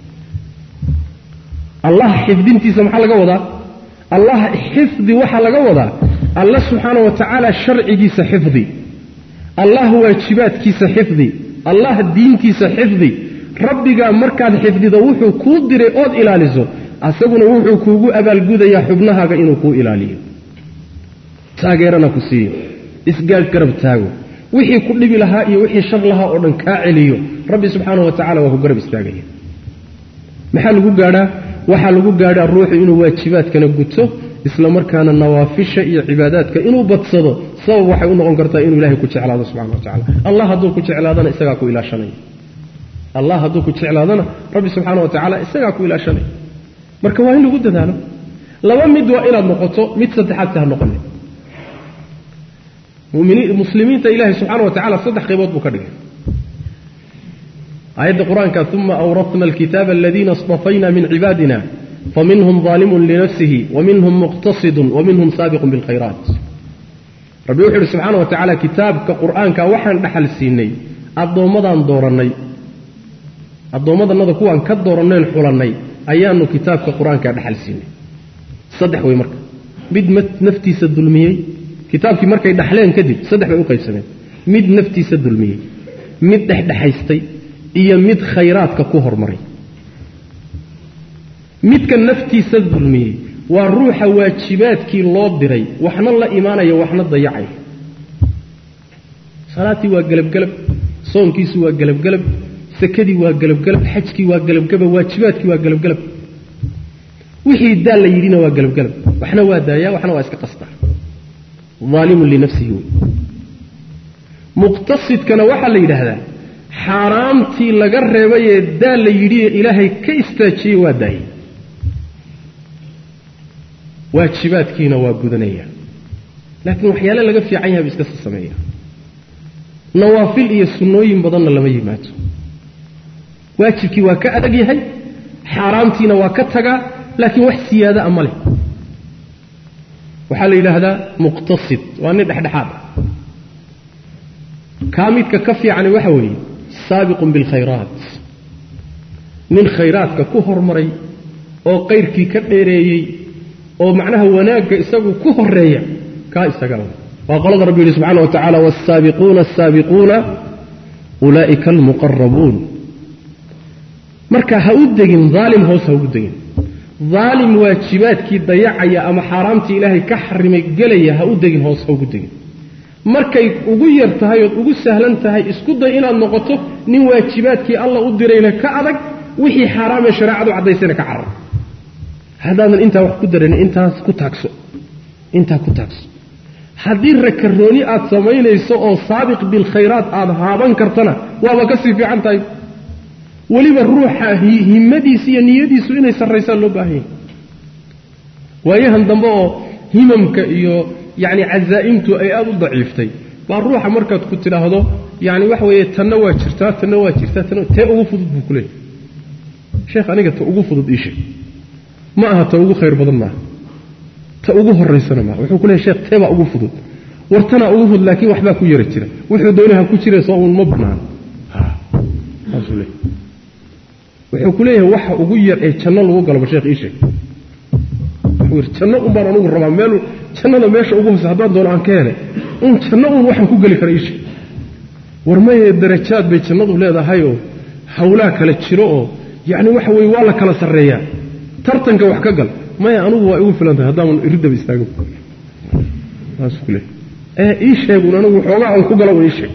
allah xifdintiisa maxaa laga wadaa allah xifdi waxaa laga wadaa alla subxaana wa tacaala sharcigiisa xifdi allah waajibaadkiisa xifdi allah diintiisa xifdi rabbigaa markaad xifdido wuxuu kuu diray ood ilaaliso asaguna wuxuu kuugu abaalgudayaa xubnahaaga inuu kuu ilaaliyo taageerana ku siiyo isgaadh garab taago wixii ku dhibi lahaa iyo wixii shar lahaa oo dhan kaa celiyo rabbi subxaanahu wa tacala waa ku garab istaagaya maxaa lagu gaadhaa waxaa lagu gaadhaa ruuxu inuu waajibaadkana guto isla markaana nawaafisha iyo cibaadaadka inuu badsado sabab waxay u noqon kartaa inuu ilahay ku jeclaado subxana wa tacala allah hadduu ku jeclaadana isagaa ku ilaashanaya allah hadduu ku jeclaadana rabbi subxaana wa tacaala isagaa ku ilaashanaya marka waa in lagu dadaalo laba mid waa inaad noqoto mid saddexaad si ha noqone muslimiinta ilaahay subxaana wa tacala saddex qaybood buu ka dhigay aayadda qur-aanka uma awratna alkitaaba aladiina istafayna min cibaadina faminhum daalimun linafsihi waminhum muqtasidun waminhum saabiqun bilkhayraat rabbi wuxuu uhi subxaana wa tacaala kitaabka qur-aanka waxaan dhaxal siinay addoommadaan doorannay addoommadannada kuwaan ka doorannayn xulannay ayaanu kitaabka qur-aanka dhaxal siinay saddex wey marka mid naftiisa dulmiyey kitaabkii markay dhaxleen kadib saddex bay u qaybsameen mid naftiisa dulmiyey mid dhexdhexaystay iyo mid khayraadka ku hormaray midka naftiisa dulmiyey waa ruuxa waajibaadkii loo diray waxna la imaanaya waxna dayacaya salaatii waa gelabgelab soonkiisu waa gelabgelab sakadii waa gelabgelab xajkii waa gelabgelab waajibaadkii waa gelabgelab wixii daal la yidhina waa gelabgelab waxna waa daaya waxna waa iska qastaa aalimun linafsihi wey muqtasidkana waxaa la yidhaahdaa xaaraamtii laga reebayee daal la yidhiye ilaahay ka istaajiyey waa daayey waajibaadkiina waa gudanaya laakiin waxyaale laga fiican yahay bu iska si sameeya nawaafil iyo sunnooyin badanna lama yimaado waajibkii waa ka adag yahay xaaraamtiina waa ka tagaa laakiin wax siyaada a ma leh waxaa la yidhaahdaa muqtasid waa nin dhexdhexaad ah kaa midka ka fiicani waxa weeye saabiqun bilkhayraat nin khayraadka ku hormaray oo qayrkii ka dheereeyey oo macnaha wanaagga isagu ku horeeya kaa isaga waa qolada rabbi yidhi subxana wa tacala waalsaabiquuna asaabiquuna ulaa'ika almuqarabuun marka ha u degin daalim hoos ha ugu degin daalim waajibaadkii dayacaya ama xaaraamtii ilaahay ka xarimay gelaya ha u degin hoos ha ugu degin markay ugu yar tahay ood ugu sahlan tahay isku day inaad noqoto nin waajibaadkii alla u dirayna ka adag wixii xaaraamee shareecadu caddaysayna ka carar haddaadan intaa wax ku daran intaas ku taagso intaa ku taagso haddii rakarooni aad samaynayso oo saabiq bilkhayraat aad haaban kartana waaba ka sii fiican tahay weliba ruuxa himmadiisa iyo niyadiisu inay sarraysaan loo baahan yahay waayahan dambe oo himamka iyo yacni cazaa'imtu ay aada u daciiftay baa ruuxa markaad ku tidhaahdo yacni waxa weeye tanna waa jirtaa tanna waa jirtaa tanna tee ugu fudud buu ku leeyahy sheekh aniga ta ugu fudud ii sheeg ma aha ta ugu khayr badan maaha ta ugu horaysana maaha wuxuu ku leeyahy sheekh tee baa ugu fudud wartanaa ugu fudud laakiin waxbaa ku yara jira wuxuu doonaha ku jira soo uun ma bannaan saasuu leeyahy wuxuu ku leeyahay waxa ugu yar ee janno lagu galaba sheekh ii sheeg wuxuu yidhi janno un baan anugu rabaa meel jannada meesha ugu hoose haddaan doono aan ka helay un janno un waxaan ku geli kara ii sheeg war maye darajaad bay jannadu leedahay oo hawlaa kala jiro oo yacni waxa weeye waa la kala sarreeyaa tartanka wax ka gal maya anugu waa igu filan tahay haddaaman iridaba istaago saasuu ku leeyahy ee ii sheegun anigu xoogaa aan ku gala un ii sheeg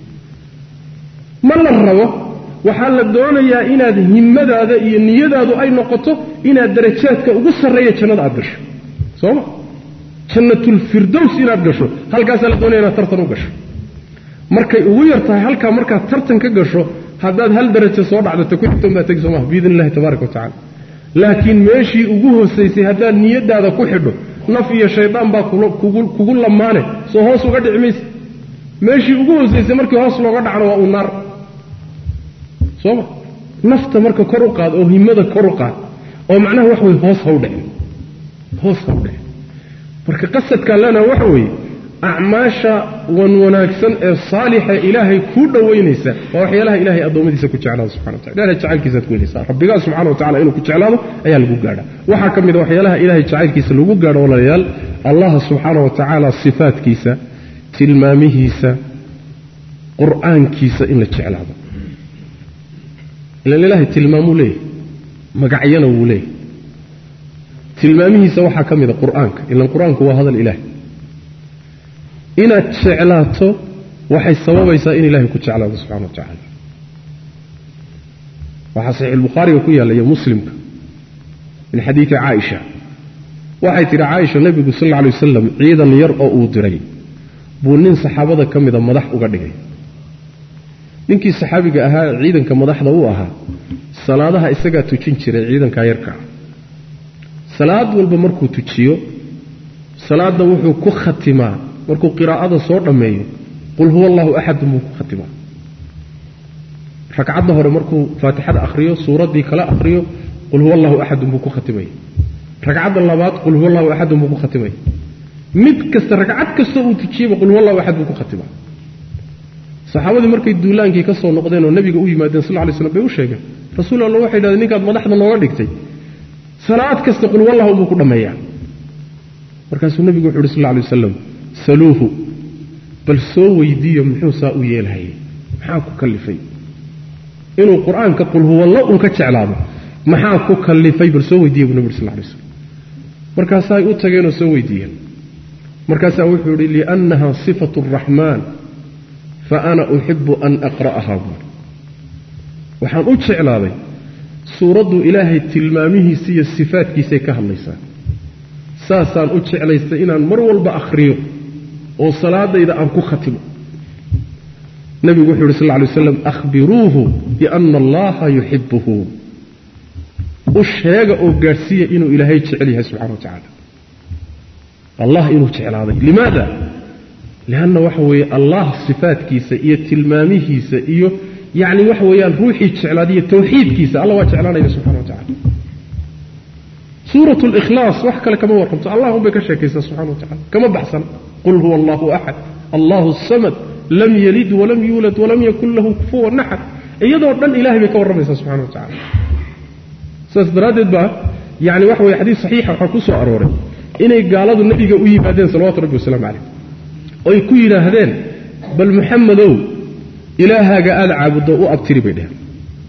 ma la rabo waxaa la doonayaa inaad himmadaada iyo niyadaadu ay noqoto inaad darajaadka ugu sarreeya jannada aad gasho sooma jannatulfirdows inaad gasho halkaasaa la doonaya inaad tartan u gasho markay ugu yar tahay halkaa markaad tartan ka gasho haddaad hal darajo soo dhacdato ku xigtoon baa tegi soomaha biidn illahi tabaaraka wa tacala laakiin meeshii ugu hoosaysay haddaad niyadaada ku xidho naf iyo shaydaan baa kugu lamaane soo hoos uga dhici mayse meeshii ugu hoosaysay markii hoos looga dhacno waa uu naar sooma nafta marka kor u qaad oo himmada kor u qaad oo macnaha wax weye hoos ha u dhicin hoos ha u dhicin marka qasadkaan leenaha waxa weeye acmaasha wan wanaagsan ee saalixa ilaahay kuu dhowaynaysa waa waxyaalaha ilahay addoommadiisa ku jeclaado subxana wa tacala ilahay jacaylkiisaad ku helaysaa rabbigaa subxana wa tacala inuu ku jeclaado ayaa lagu gaadha waxaa ka mid a waxyaalaha ilahay jacaylkiisa lagu gaadho walaalayaal allah subxaana wa tacaala sifaadkiisa tilmaamihiisa qur'aankiisa in la jeclaado ilan ilaahay tilmaamuu leeyahy magacyana wuu leeyahy tilmaamihiisa waxaa ka mid a qur'aanka ilan qur-aanku waa hadal ilaah inaad jeclaato waxay sababaysaa in ilaahay ku jeclaado subxana wa tacaala waxaa saxiixulbukhaariga ku yaalla iyo muslimka min xadiidi caaisha waxay tidhi caaisha nebigu sal alla alay wasalam ciidan yar oo uu diray buu nin saxaabada ka mida madax uga dhigay ninkii saxaabiga ahaa ciidanka madaxda u ahaa salaadaha isagaa tujin jiray ciidankaa yarkaa salaad walba markuu tujiyo salaadda wuxuu ku khatimaa markuu qiraa'ada soo dhammeeyo qul huwa allahu axadun buu ku khatimaa ragcadda hore markuu faatixada akhriyo suuraddii kala akhriyo qul huwa allahu axadun buu ku khatimaya ragcadda labaad qul huwa allahu axadun buu ku khatimaya mid kasta ragcad kastoo uu tujiyeyba qul huwa allahu axad buu ku khatimaa saxaabadii markay duulaankii ka soo noqdeen oo nabiga u yimaadeen sal lay slam bay u sheegeen rasuul alla waxay dhahdeen ninkaad madaxda nooga dhigtay salaad kasta qul wallahu buu ku dhammeeyaa markaasuu nebigu wuxu uhi sal lay wasalam saluuhu bal soo weydiiyo muxuu saa u yeelhayay maxaa ku kallifay inuu qur-aanka qul huwallo un ka jeclaado maxaa ku kallifay bal soo weydiiya buu nebi uri sal lay slam markaasaay u tageenoo soo weydiiyeen markaasaa wuxuu yidhi liannaha sifatu araxmaan fa ana uxibu an aqra'aha buuri waxaan u jeclaaday suuraddu ilaahay tilmaamihiisa iyo sifaadkiisay ka hadlaysaa saasaan u jeclaystay inaan mar walba akhriyo oo salaadayda aan ku khatimo nebigu wuxuu yidhi sal lla lay waslam akhbiruuhu biana allaha yuxibuhu u sheega oo gaadhsiiya inuu ilaahay jecel yahay subxana wa tacaala allah inuu jeclaaday limaada lianna waxa weeye allah sifaadkiisa iyo tilmaamihiisa iyo yacni waxa weeyaan ruuxii jeclaadiyo tawxiidkiisa alla waa jeclaanaya subxana wa tacala suurat likhlaas wax kale kama warramto allah unbay ka sheekaysaa subxana wa tacala kama baxsan qul huwa allahu axad allahu samad lam yalid walam yuulad walam yakun lahu kufuwan axad iyadoo dhan ilahay bay ka warramaysaa subxana wa tacala saas daraaddeed baa yani waxa weye xadiis saxiixa waxaa ku soo arooray inay gaaladu nebiga u yimaadeen salawatu rabbi wasalaamu calayh oy ku yidhaahdeen bal muxamedow ilaahaaga aada caabuddo u abtiri bay dheheen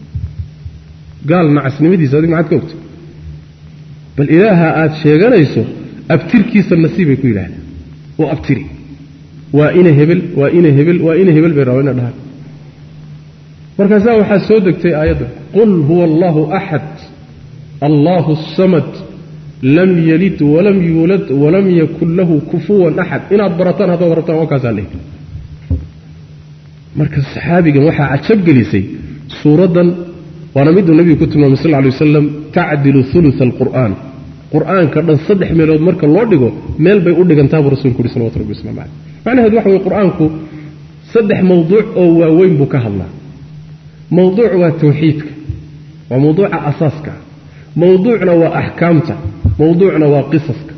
gaal nacasnimadiisa adig maxaad ka ogta bal ilaaha aad sheeganayso abtirkiisa nasiibay ku yidhahdeen u abtiri waa ina hebel waa ina hebel waa ina hebel bay rabaa ina dhahaan markaasaa waxaa soo degtay aayadda qul huwa allahu axad allahu samad lam yalid walam yuulad walam yakun lahu kufuwan axad inaad barataan haddaad rabtaan waa kaasaa leehi marka saxaabigan waxaa cajab gelisay suuraddan waana miduu nebigu ku tilmaamay sal lla lay wasalam tacdilu uluثa alqur'aan qur'aanka dhan saddex meelood marka loo dhigo meel bay u dhigantaa buu rasulku uhi salawatu rabbi waslamu caleyh macnaheedu waxa weye qur'aanku saddex mawduuc oo waaweyn buu ka hadlaa mawduuc waa tawxiidka waa mawduuca asaaska mawduucna waa axkaamta mawduucna waa qisaska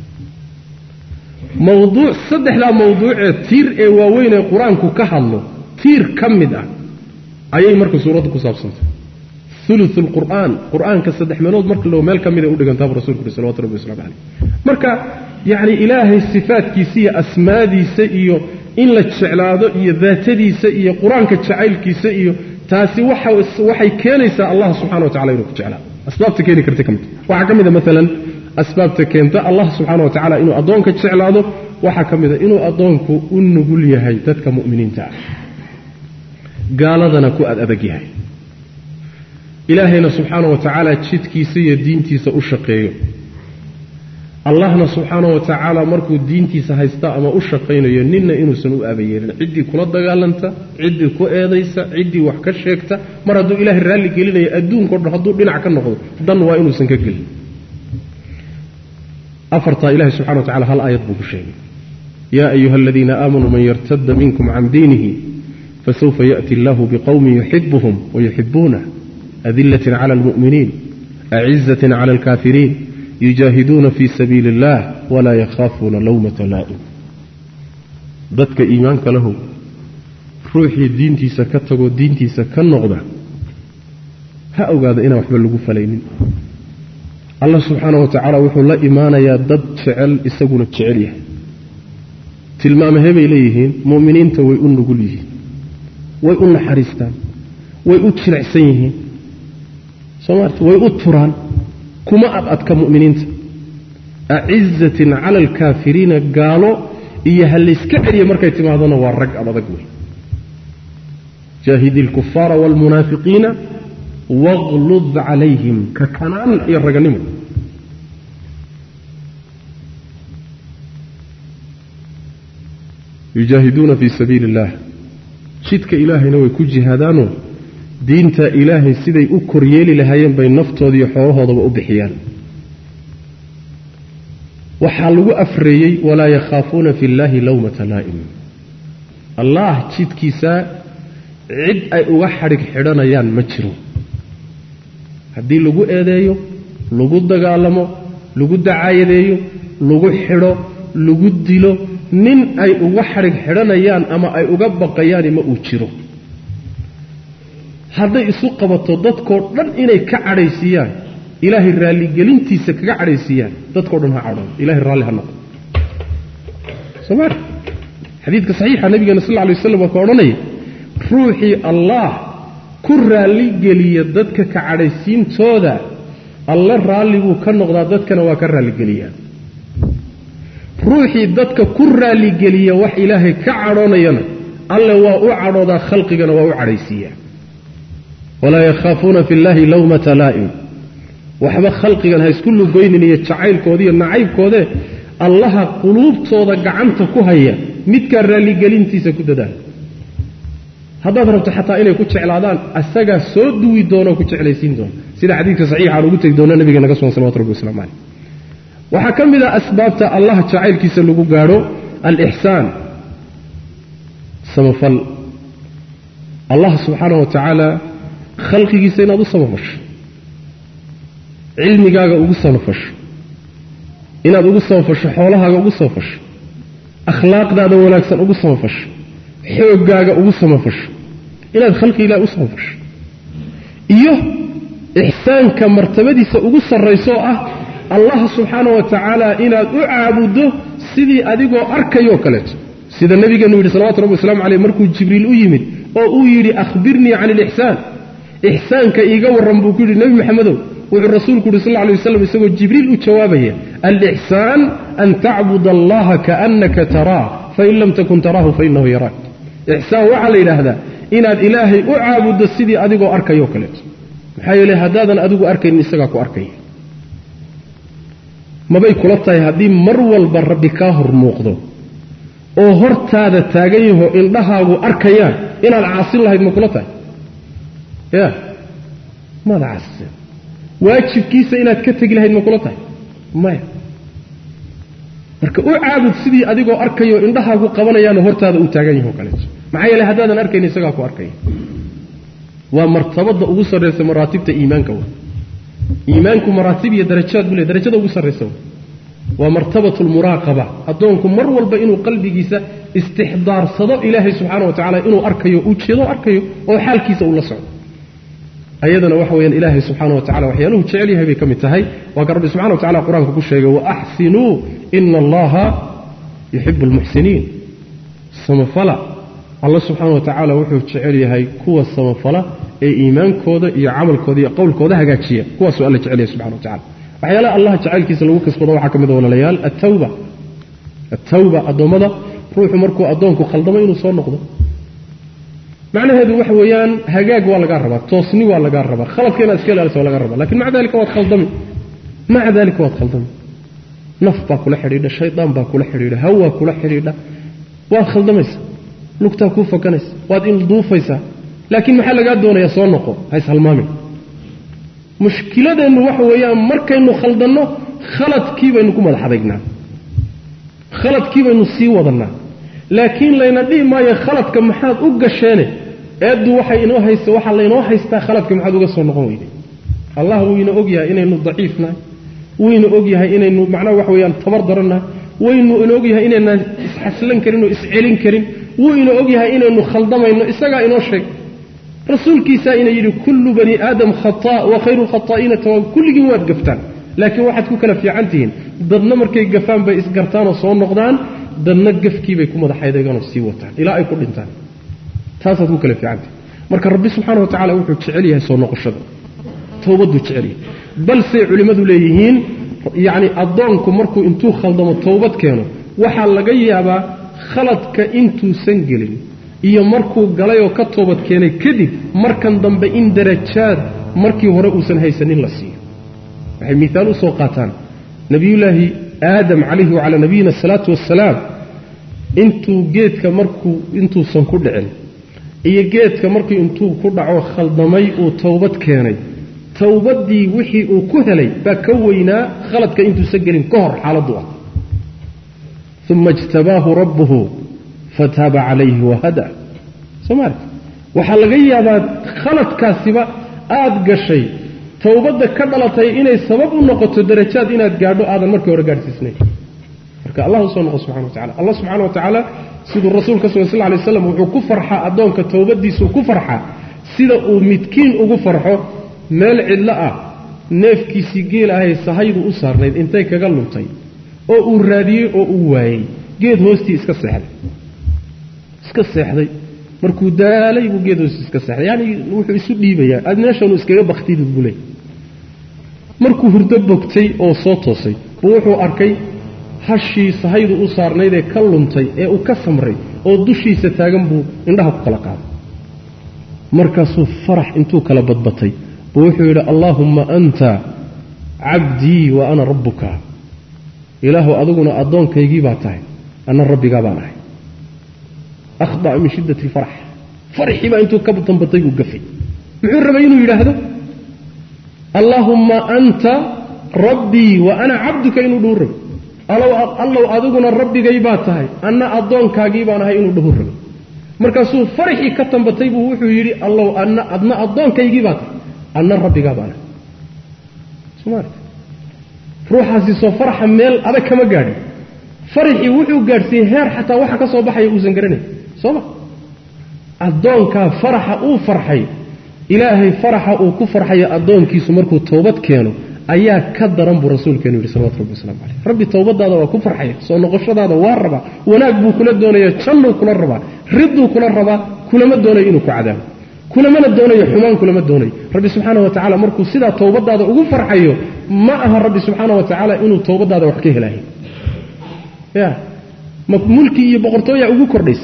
mawduuc saddexdaa mawduucee tiir ee waaweyn ee qur-aanku ka hadlo tiir ka mid ah ayay marka suuradda ku saabsantay ulu lqur'aan qur'aanka saddex meelood marka loo meel ka mida u dhigantaabuu rasulku uhi salawatu rabbi waslamu caleyh marka yacni ilaahay sifaadkiisa iyo asmaadiisa iyo in la jeclaado iyo daatadiisa iyo qur-aanka jacaylkiisa iyo taasi waxay keenaysaa allah subxana wa tacala inuu ku jeclaado asbaabta keeni karta ka mid waxaa ka mida maalan asbaabta keenta allah subxaana wa tacala inuu addoonka jeclaado waxaa ka mida inuu addoonku u nugul yahay dadka mu'miniinta ah gaaladana ku ad adag yahay ilaahayna subxaana wa tacaala jidkiisa iyo diintiisa u shaqeeyo allahna subxaana wa tacaala markuu diintiisa haysta ama u shaqaynayo ninna inuusan u aabayeelin ciddii kula dagaalanta ciddii ku eedaysa ciddii wax ka sheegta mar hadduu ilaahay raalli gelinayo adduunkao dhan hadduu dhinac ka noqdo dan waa inuusan ka gelin afartaa ilahay subxana wa tacala hal aayad buu ku sheegay yaa ayuha aladiina aamanuu man yartada minkum can diinihi fasawfa yaأti allahu biqowmin yuxibuhum wayuxibuunah adilatin cala almu'miniin acizatin cala alkaafiriin yujaahiduuna fii sabiili اllah walaa yakhaafuuna lawmata laa'im dadka iimaanka lahow ruuxii diintiisa ka tagoo diintiisa ka noqda ha ogaada inaan waxba lagu falaynin allah subxaana wa tacaala wuxuu la imaanayaa dad jecel isaguna jecel yahay tilmaamahee bay leeyihiin mu'miniinta way u nugul yihiin way u naxariistaan way u jilicsan yihiin soomaalta way u turaan kuma ad adka mu'miniinta acizatin cala alkaafiriina gaalo iyo ha layska celiya markay timaadona waa rag adadag wey jaahidi alkufaara waalmunaafiqiina waqlud calayhim ka kanaan iyo raganimo yujaahiduuna fii sabiili اllah jidka ilaahayna way ku jihaadaanoo diinta ilaahay siday u koryeeli lahaayeen bay naftooda iyo xoolahoodaba u bixiyaan waxaa lagu afreeyey walaa yakhaafuuna fi اllahi lawmata laa'im allah jidkiisa cid ay uga xadhig xidhanayaan ma jiro haddii lagu eedeeyo lagu dagaalamo lagu dacaayadeeyo lagu xidho lagu dilo nin ay uga xadhig xidhanayaan ama ay uga baqayaani ma uu jiro hadday isu qabato dadkoo dhan inay ka cadhaysiiyaan ilaahay raalligelintiisa kaga cadhaysiiyaan dadkao dhan ha cadhoon ilahay raalli ha noqo sooma xadiidka saxiixa nabigeena sal lla alay waslam waa ka odhanaya ruuxii allah ku raalligeliya dadka ka cadhaysiintooda alle raalli buu ka noqdaa dadkana waa ka raalligeliyaa ruuxii dadka ku raalligeliya wax ilaahay ka cadhoonayana alle waa u cadhoodaa khalqigana waa u cadhaysiiyaa walaa yakhaafuuna fi llaahi lawmata laa'im waxba khalqigan ha isku lugoynin iyo jacaylkooda iyo nacaybkoodee allaha quluubtooda gacanta ku haya midkaa raalligelintiisa ku dadaala haddaad rabto xataa inay ku jeclaadaan asagaa soo duwi doona oo ku jeclaysiin doona sida xadiidka saxiixa aan ugu tegi doona nabiga naga sugan salawatu rabbi waslamu caleyh waxaa ka mid ah asbaabta allah jacaylkiisa lagu gaadho alixsaan samafal allah subxaana wa tacaala khalqigiisa inaad u samafasho cilmigaaga ugu samafasho inaad ugu samafasho xoolahaaga ugu samafasho akhlaaqdaada wanaagsan ugu samafasho xooggaaga ugu samafasho inaad khalqi ilaah u samafasho iyo ixsaanka martabadiisa ugu sarraysoo ah allah subxaana wa tacaala inaad u caabuddo sidii adigoo arkayoo kaleeto sida nebigeenu yidhi salawatu rabbi waslamu caleyh markuu jibriil u yimid oo uu yidhi akhbirnii can ilixsaan ixsaanka iiga warran buu ku yidhi nebi maxamedow wuxuu rasuulku yidhi sal lla alay waslam isagoo jibriil u jawaabaya alixsaan an tacbud allaha kaannaka taraa fain lam takun taraahu fainahu yaraak ixsaan waxaa la yidhaahdaa inaad ilaahay u caabuddo sidii adigoo arkayoo kaleeto maxaa yeele haddaadan adigu arkaynin isagaa ku arkaya mabay kula tahay haddii mar walba rabbi kaa hor muuqdo oo hortaada taagan yaho indhahaagu arkayaan inaad caasin lahayd ma kula tahay ya maada caasiseen waajibkiisa inaad ka tegi lahayd ma kula tahay maya marka u caabud sidii adigoo arkayo indhahaagu qabanayaanoo hortaada uu taagan yaho kaleeto maxaa yeele haddaadan arkayn isagaa ku arkaya waa martabada ugu sarraysa maraatibta iimaanka wa iimaanku maraatib iyo darajaad buu le darajada ugu sarraysa wa waa martabatu lmuraaqaba addoonku mar walba inuu qalbigiisa istixdaarsado ilaahay subxaana wa tacala inuu arkayo uu jeedo arkayo oo xaalkiisa uu la socdo ayadana waxa weyaan ilaahay subxaana wa tacala waxyaaluhu jecel yahay bay ka mid tahay waa ka rabbi subxana wa tacala qur-aanka ku sheegay waaxsinuu ina allaha yuxibu almuxsiniin samafala alla subxaana wa tacaala wuxuu jecel yahay kuwa samafala ee iimaankooda iyo camalkooda iyo qowlkooda hagaajiya kuwaasuu alla jecel yahay subxana wa tacala waxyaalaha allah jacaylkiisa lagu kasbado waxaa ka mid a walaalayaal attawba attawba addoommada ruuxu markuu addoonku khaldamo inuu soo noqdo macnaheedu waxa weeyaan hagaag waa lagaa rabaa toosni waa lagaa rabaa khaladka inaad iska ilaalisa waa laga rabaa lakin maca dalika waad khaldami maca dalika waad khaldami naf baa kula xidhiidha shaydaan baa kula xidhiidha hawaa kula xidhiidha waad khaldamaysa lugtaa kuu fakanaysa waad ilduufaysaa laakiin maxaa lagaa doonayaa soo noqo ha ishalmaamin mushkiladeennu waxa weeyaan markaynu khaldanno khaladkii baynu ku madax adagnaa khaladkii baynu sii wadannaa laakiin layna dhihi maayo khaladka maxaad u gasheene eeddu waxay inoo haysta waxaa laynoo haystaa khaladka maxaad uga soo noqon weyday allah wuu ina og yahay inaynu daciifnahay wuu ina og yahay inaynu macnaha wax weeyaan tabar darannahay waynu ina og yahay inaynaan isxaslan karin oo iscelin karin wuu ina og yahay inaynu khaldamayno isagaa inoo sheeg rasuulkiisaa ina yidhi kullu bani aadam khataa wa khayru lkhataa'iina tawaab kulligiin waad gaftaan laakiin waxaad ku kala fiican tihiin dadna markay gafaan bay isgartaanoo soo noqdaan dadna gafkiibay ku madaxaydeeganoo sii wataan ilaa ay ku dhintaan taasaad ku kala fiicantihin marka rabbi subxaana wa tacala wuxuu jecel yahay soo noqoshada towbaduu jecel yahay balsey culimmadu leeyihiin yacni addoonku markuu intuu khaldamo towbad keeno waxaa laga yaabaa khaladka intuusan gelin iyo markuu galay oo ka toobad keenay kadib markan dambe in darajaad markii hore uusan haysanin la siiyo waxay miaal u soo qaataan nebiyullaahi aadam calayhi wacalaa nabiyina asalaatu wassalaam intuu geedka markuu intuusan ku dhicin iyo geedka markii intuu ku dhaco khaldamay uu towbad keenay towbaddii wixii uu ku helay baa ka weynaa khaladka intuusan gelin ka hor xaaladdu ah uma ijtabaahu rabbuhu fataaba calayhi wahada somaali waxaa laga yaabaa khaladkaasiba aada gashay towbadda ka dhalatay inay sabab u noqoto darajaad inaad gaadho aadan markii hore gaadhsiisnayn marka allah usoo noqo subxana wa tacala allah subxana wa tacaala siduu rasuulka sal sl lay slam wuxuu ku farxaa addoonka towbadiisuu ku farxaa sida uu midkiin ugu farxo meel cidlo ah neefkiisii geel ahay sahaydu u saarnayd intay kaga luntay oo uu raadiyey oo uu waayey geed hoostii iska seexday iska seexday markuu daalay buu geed hoostii iska seexday yani wuxuu isu dhiibayaa aad meeshanu iskaga baktid buu leey markuu hurdo bogtay oo soo toosay buu wuxuu arkay hashii sahaydu u saarnayd ee ka luntay ee uu ka samray oo dushiisa taagan buu indhaha ku kala qaaday markaasuu farax intuu kala badbatay buu wuxuu yidhi allaahumma anta cabdii wa ana rabbuka ilaahu adiguna addoonkaygii baa tahay anna rabbigaa baan ahay akhda'a min shiddati alfarax faraxii baa intuu ka dambatay buu gafay muxuu rabay inuu yidhaahdo allaahumma anta rabbii wa ana cabduka inuu dhahu rabay allow adiguna rabbigay baa tahay anna addoonkaagii baan ahay inuu dhahu rabay markaasuu faraxii ka tambatay buu wuxuu yidhi allow anna adna addoonkaygii baa tahay anna rabbigaa baan ahay somaali ruuxaasi soo faraxa meel adag kama gaadhin faraxii wuxuu gaadhsiiyey heer xataa waxa ka soo baxaya uusan garanayn sooma addoonkaa faraxa uu farxay ilaahay faraxa uu ku farxayo addoonkiisu markuu towbad keeno ayaa ka daran buu rasuulkeenu yidhi salawatu rabbi waslamu caleyh rabbi towbadaada waa ku farxaya soo noqoshadaada waa rabaa wanaag buu kula doonaya jannuu kula rabaa ridduu kula rabaa kulama doonayo inuu ku cadaabo kulamana doonayo xumaan kulama doonayo rabbi subxaana wa tacala markuu sidaa towbadaada ugu farxayo ma aha rabbi subxaana wa tacaala inuu towbadaada wax ka helaayo ya ma mulki iyo boqortooyaa ugu kordhaysa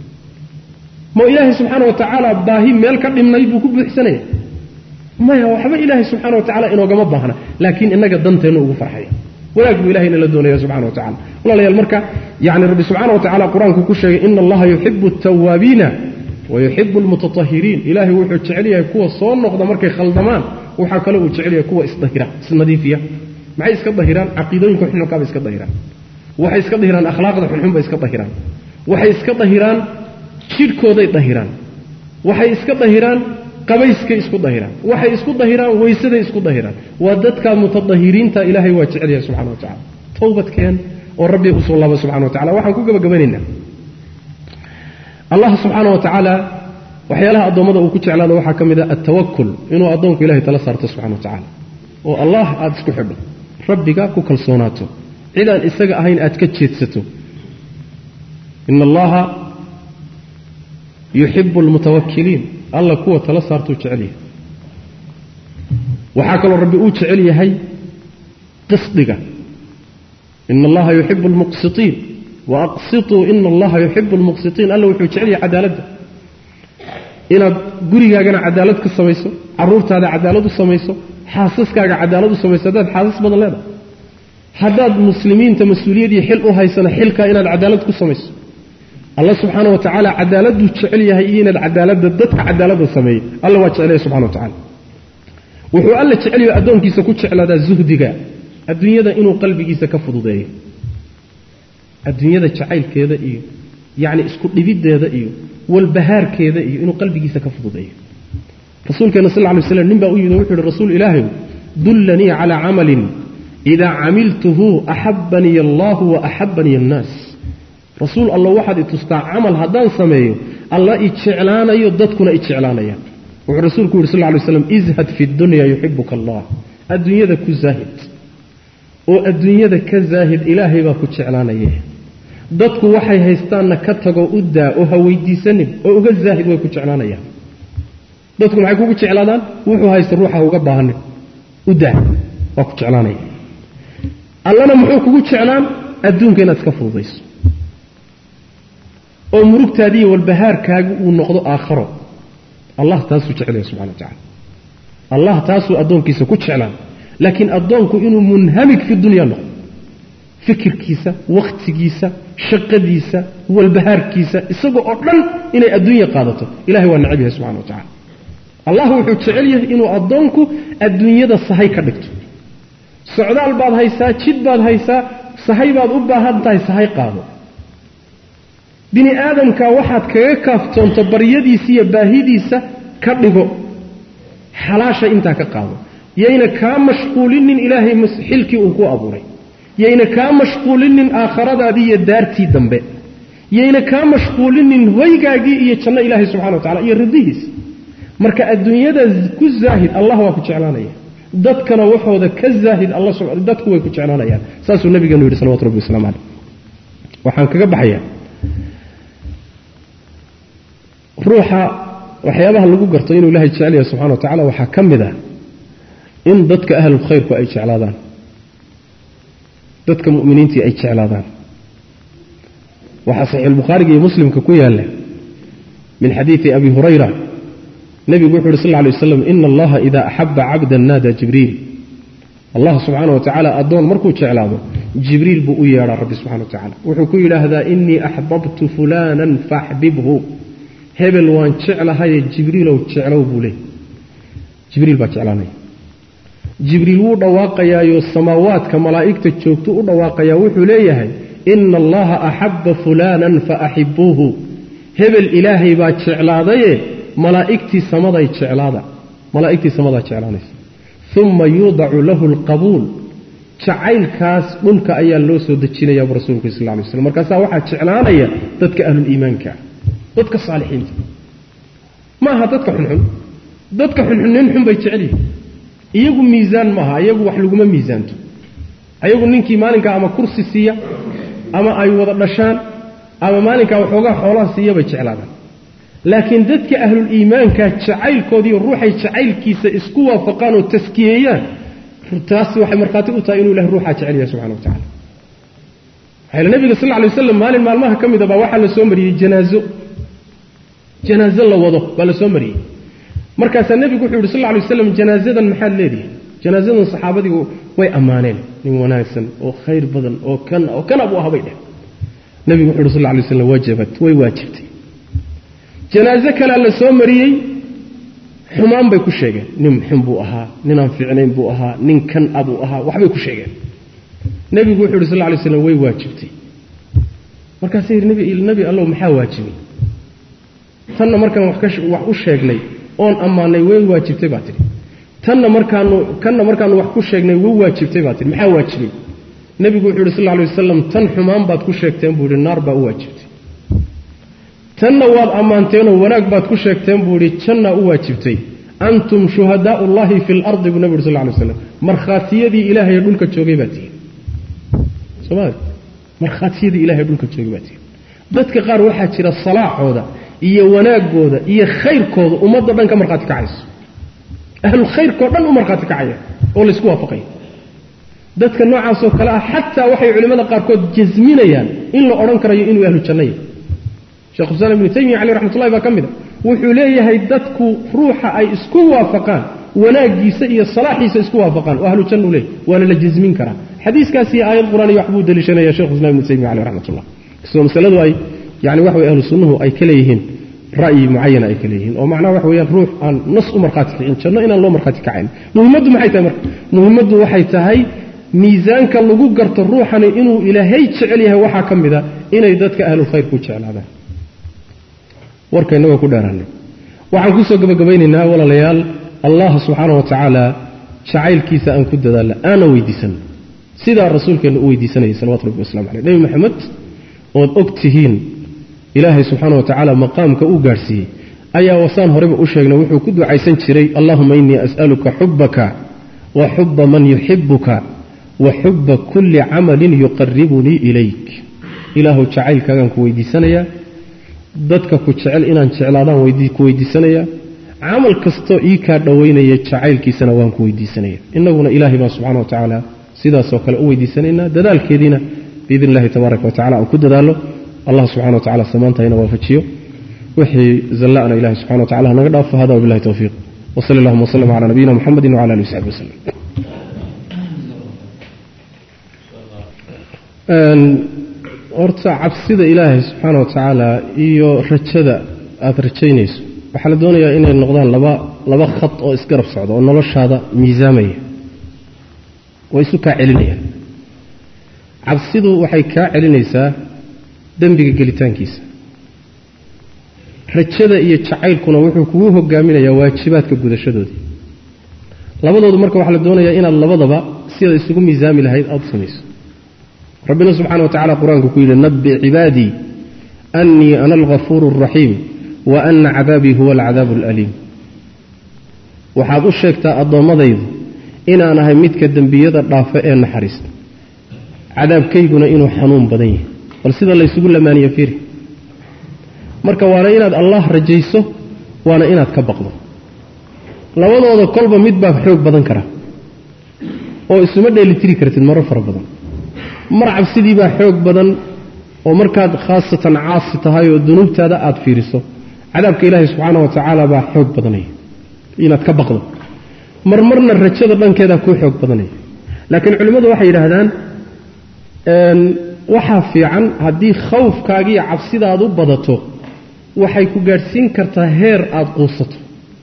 ma ilaahay subxaana wa tacaala baahi meel ka dhimnay buu ku buuxsanaya maya waxba ilaahay subxana wa tacala inoogama baahna laakiin inaga danteennu ugu farxaya wanaag buu ilahay nala doonaya subxana wa tacala walaalayaal marka yani rabbi subxana wa tacala qur-aanku ku sheegay ina allaha yuxibu altawaabiina wayuxibu almutatahiriin ilaahay wuxuu jecel yahay kuwa soo noqda markay khaldamaan waxaa kale uu jecel yahay kuwa isdahira isnadiifiya maxay iska dahiraan caqiidooyinka xunxunkaabay iska dahiraan waxay iska dahiraan akhlaaqda xunxun bay iska dahiraan waxay iska dahiraan jidhkooday dahiraan waxay iska dahiraan qabayskay isku dahiraan waxay isku dahiraan weysaday isku dahiraan waa dadka mutadahiriinta ilaahay waa jecel yahay subxana wa tacala towbadkeen oo rabbi usoo laaba subxana wa tacala waxaan ku gabagabanaynaa allah subxaana wa tacaala waxyaalaha addoommada uu ku jeclaado waxaa ka mid a altawakul inuu addoonku ilahay tala saarto subxana wa tacaala oo allah aada isku xidho rabbiga ku kalsoonaato cid aan isaga ahayn aad ka jeedsato ina allaha yuxibu almutawakiliin alla kuwa tala saartuu jecel yahay waxaa kaloo rabbi uu jecel yahay qisdiga ina allaha yuxibu almuqsitiin waaqsituu ina allaha yuxibu almuqsitiin alla wuxuu jecel yahay cadaaladda inaad gurigaagana cadaalad ka samayso caruurtaada cadaalad u samayso xaasaskaaga cadaalad u samayso haddaad xaasas badan leedahay haddaad muslimiinta mas-uuliyad iyo xil u haysana xilkaa inaad cadaalad ku samayso alla subxaana wa tacaala cadaaladuu jecel yahay iyo inaad cadaaladda dadka cadaaladda sameeyey alla waa jecel yahay subxana wa tacala wuxuu alla jecel yahay addoonkiisa ku jeclaadaa zuhdiga adduunyada inuu qalbigiisa ka fududeeyo adduunyada jacaylkeeda iyo yacni isku dhibiddeeda iyo walbahaarkeeda iyo inuu qalbigiisa ka fududeeyo rasuulkeena sal ly slam nin baa u yimid oo wuxu uhi rasuul ilaahay dullanii calaa camalin idaa camiltuhu axabaniy allahu wa axabaniy annaas rasuul alla waxaad i tustaa camal haddaan sameeyo alla i jeclaanayo dadkuna i jeclaanayaan wuxuu rasuulku yidhi sal ly slam izhad fi dunya yuxibuka allah adduunyada ku zaahid oo adduunyada ka zaahid ilaahay baa ku jeclaanaye dadku waxay haystaanna ka tagoo u daa oo ha weydiisanin oo uga zaahid way ku jeclaanayaan dadku maxay kugu jeclaadaan wuxuu haysta ruuxa uga baahanin u daa waa ku jeclaanaya allana muxuu kugu jeclaan adduunka inaad iska fududayso oo murugtaadiiyo walbahaarkaagu uu noqdo aakharo allah taasuu jeclaya subxana wa tacala allah taasuu addoonkiisa ku jeclaan laakiin addoonku inuu munhamig fi dunya noqdo fikirkiisa wakhtigiisa shaqadiisa walbahaarkiisa isagoo oo dhan inay adduunya qaadato ilahay waa necab yahay subxana wa tacala allah wuxuu jecel yahay inuu addoonku adduunyada sahay ka dhigto socdaal baad haysaa jid baad haysaa sahay baad u baahan tahay sahay qaado bini aadamka waxaad kaga kaaftoonto baryadiisa iyo baahidiisa ka dhigo xalaasha intaa ka qaado yayna kaa mashquulinin ilaahay xilkii uu ku abuuray yayna kaa mashquulinin aakhiradaadii iyo daartii dambe yayna kaa mashquulinin hoygaagii iyo janno ilaahay subxana wa tacala iyo ridihiisa marka adduunyada ku zaahid allah waa ku jeclaanaya dadkana waxooda ka zaahid alla dadku way ku jeclaanayaan saasuu nabigeenu yidhi salawatu rabbi waslamu caleyh waxaan kaga baxayaa ruuxa waxyaabaha lagu garto inuu ilaahay jecel yahay subxana wa tacala waxaa ka mid ah in dadka ahlulkhayrku ay jeclaadaan dadka mu'miniintii ay jeclaadaan waxaa saxiixulbukhaariga iyo muslimka ku yaalla min xadiidi abi hurayra nebigu wuxu uhi sal ly waslam ina allaha ida axaba cabdan naada jibriil allah subxaana wa tacaala addoon markuu jeclaado jibriil buu u yeedhaa rabbi subxana wa tacala wuxuu ku yidhaahdaa inii axbabtu fulaanan faaxbibhu hebel waan jeclahaye jibriilow jeclow buu leey jibriil baa jeclaanaya jibriil wuu dhawaaqayaayo samaawaadka malaa'igta joogto u dhawaaqayaa wuxuu leeyahay ina allaha axabba fulaanan faaxibuuhu hebel ilaahay baa jeclaadaye malaa'igtii samaday jeclaada malaa'igtii samadaa jeclaanaysa uma yuudacu lahu alqabuul jacaylkaas dhulka ayaa loo soo dejinaya buu rasulku sal lay slam markaasaa waxaa jeclaanaya dadka ahluliimaanka dadka saalixiinta ma aha dadka xunxun dadka xunxun nin xun bay jecel yihin iyagu miisaan maaha iyagu wax laguma miisaanto ayagu ninkii maalinkaa ama kursi siiya ama ay wada dhashaan ama maalinkaa waxoogaa xoolaha siiya bay jeclaadaan laakiin dadka ahluliimaanka jacaylkoodiiyo ruuxay jacaylkiisa isku waafaqaan oo taskiyeeyaan taas waxay markhaati u tahay inuu ilahay ruuxaa jecel yahay subxana wa tacala waxayla nabiga sal lla lay waslam maalin maalmaha ka mida baa waxaa la soo mariyey janaazo janaazo la wado baa la soo mariyey markaasaa nebigu wuxuu yidhi sal lla lay waslam janaazadan maxaad leedihi janaazadan saxaabadigu way ammaaneen nin wanaagsan oo khayr badan oo kan oo kana buu ahabay dheh nebigu wuxu yhi sal lla lay waslam wajabat way waajibtay janaaso kalea la soo mariyey xumaan bay ku sheegeen nin xun buu ahaa ninaan fiicnayn buu ahaa nin kan a buu ahaa waxbay ku sheegeen nebigu wuxuu yidhi sal lla lay slam way waajibtay markaasay yidhi nebi allow maxaa waajibay tanna markaan wax u sheegnay oon ammaanay way waajibtay baa tidhi tanna markaanu kanna markaanu wax ku sheegnay way waajibtay baa tidhi maxaa waajibay nebigu wuxuu yidhi sal lla lay wasalam tan xumaan baad ku sheegteen buu yidhi naar baa u waajibtay tanna waad ammaanteenoo wanaag baad ku sheegteen buu yidhi jannaa u waajibtay antum shuhadaau ullahi fi lardi buu nebi uri sal lay slam markhaatiyadii ilaahay dhulka joogay baa tihin sooma markhaatiyadii ilahay dhulka joogay baa tihin dadka qaar waxaa jira salaaxooda iyo wanaagooda iyo khayrkooda ummadda dhan ka markhaati kacayso ahlu khayrkao dhan u markhaati kacaya oo laysku waafaqaya dadka noocaasoo kale ah xataa waxay culimmada qaarkood jasminayaan in la odhan karayo inuu ahlu janno yahay shekh xusaan ibnu taymiya caleyh raxmatullahi baa ka mid a wuxuu leeyahay dadku ruuxa ay isku waafaqaan wanaaggiisa iyo salaaxiisa isku waafaqaan oo ahlu jannu leeyahy waana la jasmin karaa xadiiskaas iyo aayad qur-aan iyo waxbuu daliishanaya shekhu islam ibnu taymiya caleyh raxmatullah kastoo masaladu ay yani waxa way ahlu sunnuhu ay ka leeyihiin ra'yi mucayana ay ka leeyihiin oo macnaha waxa weeyaan ruux aan nas u markhaati kicin janno inaan loo markhaati kacayn muhimmaddu maxay tahay marka muhimmaddu waxay tahay miisaanka lagu garto ruuxani inuu ilaahay jecel yahay waxaa ka mid a inay dadka ahlulkhayr ku jeclaadaan warka innagoo ku dheeraanay waxaan kusoo gabagabaynaynaa walaalayaal allah subxaana wa tacaala jacaylkiisa aan ku dadaalla aana weydiisanno sidaa rasuulkeenna u weydiisanayay salawatu rabbi waslamu caleyh nebi maxamed ood og tihiin ilaahay subxaana wa tacaala maqaamka uu gaadhsiiyey ayaa wasaan horeba u sheegnay wuxuu ku ducaysan jiray allahuma innii as'aluka xubbaka wa xubba man yuxibuka wa xubba kulli camalin yuqaribunii ilayk ilaahu jacaylkaagaan ku weydiisanayaa dadka ku jecel inaan jeclaadaan ku weydiisanayaa camal kastoo ii kaa dhowaynaya jacaylkiisana waan ku weydiisanaya innaguna ilaahay baan subxana wa tacaala sidaasoo kale u weydiisanaynaa dadaalkeediina biidn illahi tabaaraka wa tacala aan ku dadaalo allah subxana wa tacala samaantahayna waafajiyo wixii zalla'na ilahi subxana wa tacala hanaga dhaafo hada wabillahi towfiiq wsali allahuma wslm cala nabiyina muxamedi wcala alihi wsaxbi waslem horta cabsida ilaahay subxaana wa tacaala iyo rajada aada rajaynayso waxaa la doonayaa inay noqdaan laba laba khad oo isgarab socda oo noloshaada miisaamaya oo isu kaa celinayaan cabsidu waxay kaa celinaysaa dembiga gelitaankiisa rajada iyo jacaylkuna wuxuu kugu hogaaminayaa waajibaadka gudashadoodii labadoodu marka waxaa la doonayaa inaad labadaba sida isugu miisaami lahayd aada samayso rabbina subxana wa tacala qur-aanku ku yidhi nabbi cibaadii annii ana alghafuuru alraxiim wa ana cadaabii huwa alcadaabu alaliim waxaad u sheegtaa addoommadaydu inaan ahay midka dembiyada dhaafa ee naxariista cadaabkayguna inuu xanuun badan yahay bal sida laysugu lamaaniye fiiri marka waana inaad allah rajayso waana inaad ka baqdo labadooda kolba mid baa xoog badan kara oo isuma dheelitiri kartid maro fara badan mar cabsidii baa xoog badan oo markaad khaasatan caasi tahay oo dunuubtaada aada fiiriso cadaabka ilaahay subxaana wa tacaala baa xoog badanaya inaad ka baqdo marmarna rajada dhankeedaa kuu xoog badanaya laakiin culimmadu waxay yidhaahdaan waxaa fiican haddii khawfkaagiiyo cabsidaadu badato waxay ku gaadhsiin kartaa heer aada quusato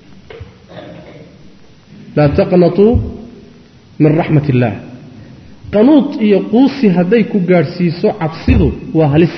laa taqnatuu min raxmat illaah qanuud iyo quusi hadday ku gaadhsiiso cabsidu waa halis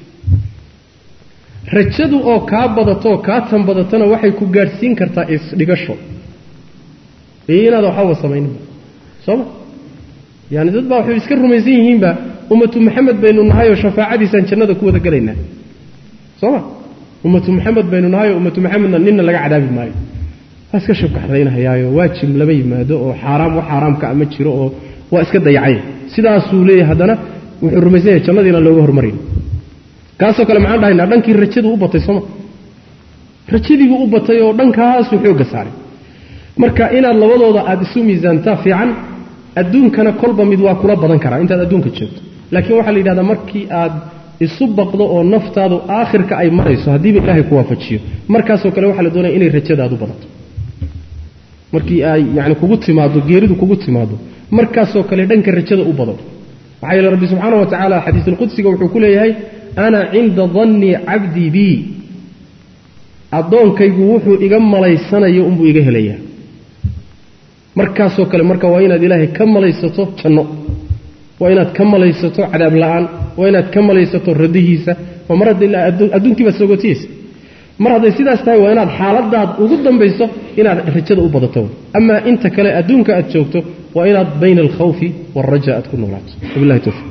rajadu oo kaa badatoo kaa tan badatona waxay ku gaadhsiin kartaa isdhigasho iyo inaada waxbaba samayninba sooma yaani dad baa waxay iska rumaysan yihiinba ummatu maxamed baynu nahayoo shafaacadiisaan jannada ku wada gelaynaa sooma ummatu maxamed baynu nahayoo ummatu maxamedna ninna laga cadaabi maayo waa iska shabkaxdaynahayaayo waajib lama yimaado oo xaaraam wax xaaraamka ama jiro oo waa iska dayacay sidaasuu leeyahay haddana wuxuu rumaysan yahay jannadiina looga hormarayn kaasoo kale maxaan dhahaynaa dhankii rajadu u batay sooma rajadiibuu u batay oo dhankaasuu xoogga saaray marka inaad labadooda aada isu miisaantaa fiican adduunkana kolba mid waa kula badan karaa intaad adduunka joogto laakiin waxaa la yidhahdaa markii aad isu baqdo oo naftaadu aakhirka ay marayso haddiiba ilaahay ku waafajiyo markaasoo kale waxaa la doonaya inay rajadaadu badato markii ay yani kugu timaado geeridu kugu timaado markaasoo kale dhanka rajada u bado maxaa yeele rabbi subxaana wa tacaala xadiisulqudsiga wuxuu ku leeyahay ana cinda dannii cabdii bii addoonkaygu wuxuu iga malaysanayo unbuu iga helayaa markaasoo kale marka waa inaad ilaahay ka malaysato janno waa inaad ka malaysato cadaab la-aan waa inaad ka malaysato radihiisa waa mar hadda adduunkii baad soogotiyeysa mar hadday sidaas tahay waa inaad xaaladaad ugu dambayso inaad rajada u badato amaa inta kale adduunka aad joogto waa inaad bayna alkhawfi waalraja aad ku noolaato wabilahi towfiiq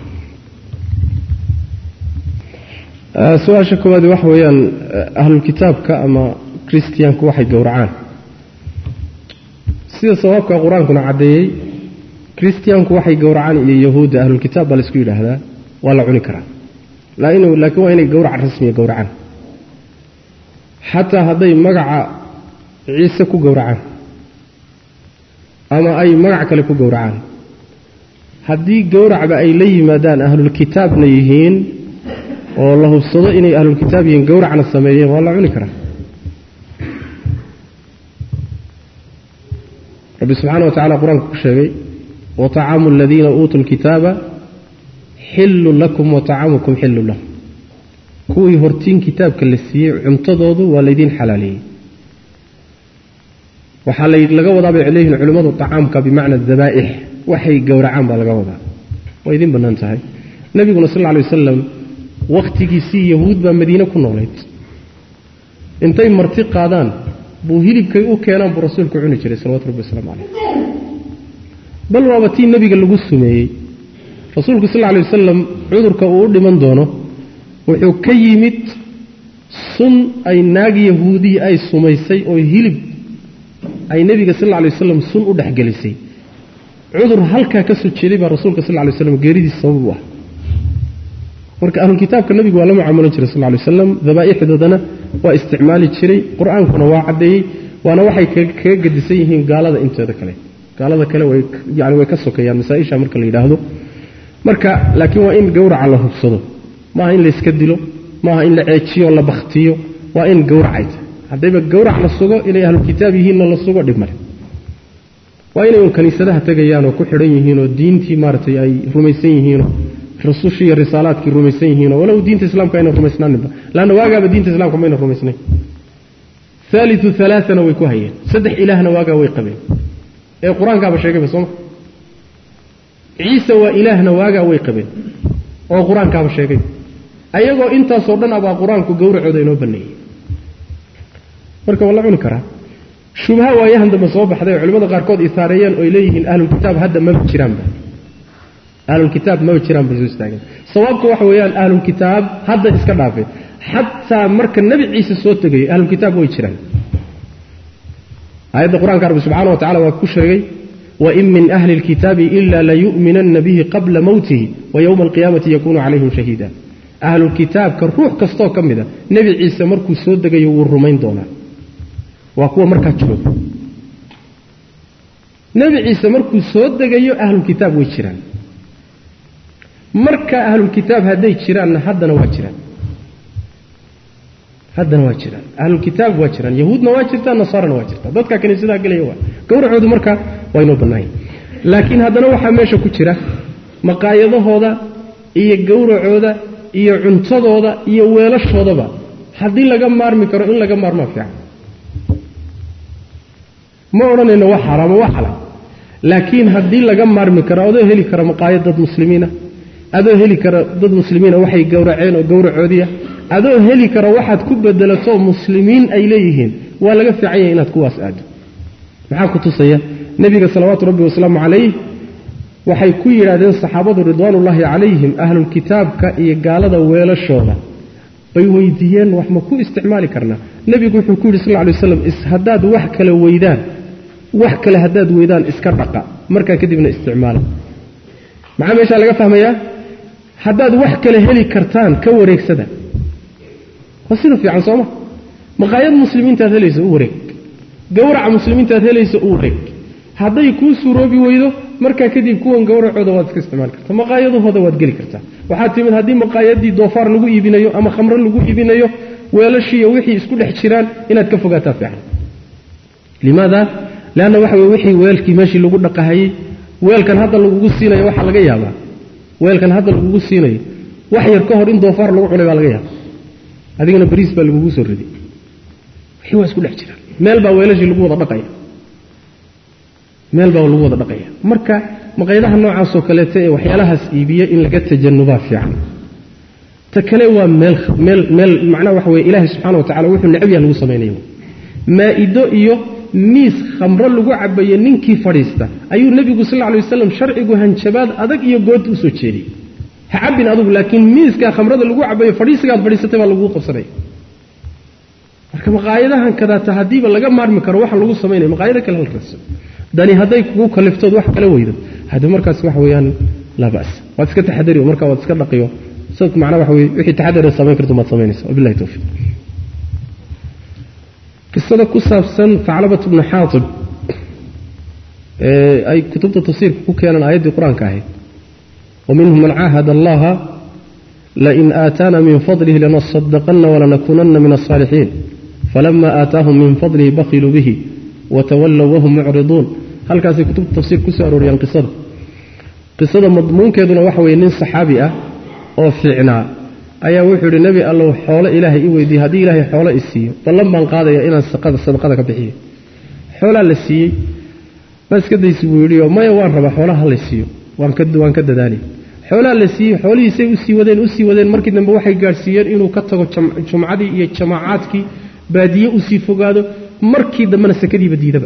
su-aasha koowaadi waxa weeyaan ahlulkitaabka ama christiyaanku waxay gowracaan sida sabaabka qur-aankuna caddeeyey christiyaanku waxay gowracaan iyo yahuudda ahlulkitaab baa laisku yidhaahdaa waa la cuni karaa laakiin waa inay gowrac rasmiya gowracaan xataa hadday magaca ciise ku gowracaan ama ay magac kale ku gowracaan haddii gowracba ay la yimaadaan ahlulkitaabna yihiin oo la hubsado inay ahlulkitaab yihiin gowracna sameeyeen waa la cuni karaa rabbi subxaana wa tacala qur-aanka ku sheegay wa طacaamu aladiina uutuu lkitaaba xillun lakum wa طacaamukum xillun lahum kuwii hortiin kitaabka la siiyey cuntadoodu waa laydiin xalaaleeyey waxaa laga wadaa bay leeyihin culimmadu طacaamka bimacna dabaa'ix waxay gowracaan baa laga wadaa waa idiin bannaan tahay nebiguna sal alla lay wasalam wakhtigiisii yahuud baa madiine ku noolayd intay marti qaadaan buu hilibkay u keenaan buu rasuulku cuni jiray salawatu rabbi wasalaamu calayh bal waaba tii nebiga lagu sumeeyey rasuulku sal alla lay wasalam cudurka uu u dhiman doono wuxuu ka yimid sun ay naag yahuudiya ay sumaysay oo hilib ay nebiga sal alla lay wasalam sun u dhexgelisay cudur halkaa ka soo jeeday baa rasuulka sal lla lay waslam geeridiis sabab u ah marka ahlulkitaabka nebigu waa la mucaamalo jiray sal lla lay waslam dabaa'ixdoodana waa isticmaali jiray qur-aankuna waa caddeeyey waana waxay kaga gedisan yihiin gaalada inteeda kale gaalada kale way yani way ka sokeeyaan masaa-isha marka la yidhaahdo marka laakiin waa in gowraca la hubsado maaha in layska dilo maaha in la ceejiyo la bakhtiyo waa in gowracay tahay haddayba gowrac la sugo inay ahlulkitaab yihiinna la sugo dhib male waa inay un kaniisadaha tegayaan oo ku xidhan yihiinoo diintii maaragtay ay rumaysan yihiinoo rusushii iyo risaalaadkii rumaysan yihiinoo walow diinta islaamka ayna rumaysnaaninba laanna waagaaba diinta islamka mayna rumaysnayn haaliu alaaana way ku hayeen saddex ilaahna waagaa way qabeen ee qur-aankaaba sheegayba sooma ciise waa ilaahna waagaa way qabeen oo qur-aankaaba sheegay ayagoo intaasoo dhan abaa qur-aanku gowracooda inoo baneeyey marka waa la cuni karaa shubha waayahan dambe soo baxday oo culimmada qaarkood isaareeyeen oy leeyihiin ahlulkitaab hadda maba jiraanba ahlulkitaab maba jiraan bay soo istaageen sawaabku waxa weeyaan ahlulkitaab hadda iska dhaafeen xataa marka nebi ciise soo tegayo ahlulkitaab way jiraan aayadda qur-aanka rabbi subxana wa tacala waa ku sheegay wain min ahli اlkitaabi ila layu'minanna bihi qabla mowtihi wa yowma alqiyaamati yakunu calayhim shahiida ahlulkitaabka ruux kastoo ka mida nebi ciise markuu soo degayo wuu rumayn doonaa waa kuwa markaa jooga nebi ciise markuu soo degayo ahlulkitaab way jiraan marka ahlulkitaab hadday jiraanna haddana waa jiraan haddana waa jiraan ahlulkitaab waa jiraan yahuudna waa jirtaa nasaarana waa jirtaa dadka kaniisadaha gelaya waa gowracoodu marka waa inoo bannaanya laakiin haddana waxaa meesha ku jira maqaayadahooda iyo gowracooda iyo cuntadooda iyo weelashoodaba haddii laga maarmi karo in laga maarmaa fiican ma odhanayno waa xaaraamo waa xalaal laakiin haddii laga maarmi karo adoo heli kara maqaayad dad muslimiina adoo heli kara dad muslimiina waxay gowraceen oo gowracoodiya adoo heli kara waxaad ku bedelato muslimiin ay leeyihiin waa laga fiican yahay inaad kuwaas aado maxaa ku tusaya nebiga salawaatu rabbi wasalaamu calayh waxay ku yidhaahdeen saxaabadu ridwaanullaahi calayhim ahlulkitaabka iyo gaalada weelashooda bay weydiiyeen wax ma ku isticmaali karnaa nebigu wuxuu ku yidhi sal lla lay waslam haddaad wax kale weydaan wax kale haddaad weydaan iska dhaqa markaa kadibna isticmaala maxaa meeshaa laga fahmayaa haddaad wax kale heli kartaan ka wareegsada waa sida fiican sooma maqaayad muslimiintaad helayso u wareeg gowraca muslimiintaad helayso u wareeg hadday kuu suuroobi weydo markaa kadib kuwan gowracooda waad iska isticmaali kartaa maqaayadahooda waad geli kartaa waxaa timid haddii maqaayadii doofaar lagu iibinayo ama khamro lagu iibinayo weelashiiyo wixii isku dhex jiraan inaad ka fogaataa fiican limaada leanna waxa wey wixii weelkii meeshii lagu dhaqahayey weelkan hadda lagugu siinayo waxaa laga yaabaa weelkan hadda lagugu siinayo wax yar ka hor in doofaar lagu cunay baa laga yaaba adigana bariis baa lagugu soo riday wixii waa isku dhex jiraan meel baa weelashii lagu wada dhaqaya meel baa lagu wada dhaqaya marka maqayadaha noocaasoo kaleeta ee waxyaalahaas iibiya in laga tajanubaa fiican ta kale waa meel meel meel macnaha waxa weye ilaahay subxana wa tacala wuxuu necab yaha lagu samaynayo maa'ido iyo miis khamro lagu cabaye ninkii fadhiista ayuu nebigu sal lay wasalam sharcigu hanjabaad adag iyo good u soo jeediyey ha cabin adugu laakiin miiskaa khamrada lagu cabayo fadhiisigaad fadhiisatay baa laguu qabsanaya marka maqaayadahan kadaata haddiiba laga maarmi karo waxa lagu samaynaya maqaayado kale hal raso dani hadday kugu kaliftood wax kala weydo hadi markaas waxa weeyaan laa bas waad iska taxadari markaa waad iska dhaqiyo sad macnaa waxa weye wixii taxadar samayn karto maad samaynaysa wabillahi tawfiiq qisada ku saabsan faclabat bnu xaatib ee ay kutubta tafsiirka ku keenaan aayaddii qur-aanka ahayd waminhum man caahada allaha lain aataana min fadlihi lanasadaqana walanakunana min alsaalixiin falama aataahum min fadlihi bakhiluu bihi watawallow wahum mucriduun halkaasay kutubta tafsiir kusoo arooriyaan qisada qisada madmuunkeeduna waxa weye nin saxaabi ah oo fiicnaa ayaa wuxuu yidhi nebi allow xoolo ilaahay i weydiiye haddii ilaahay xoolo i siiyo ballan baan qaadaya inaan sadaqada ka bixiyo xoolaa la siiyey ma iska daysi buu yidhi oo maya waan rabaa xoolaha ha la siiyo waan ka waan ka dadaali xoolaha la siiyey xoolihiisay usii wadeen usii wadeen markii dambe waxay gaadhsiiyeen inuu ka tago jumcadii iyo jamaacaadkii baadiye usii fogaado markii dambena sakadiiba diidaba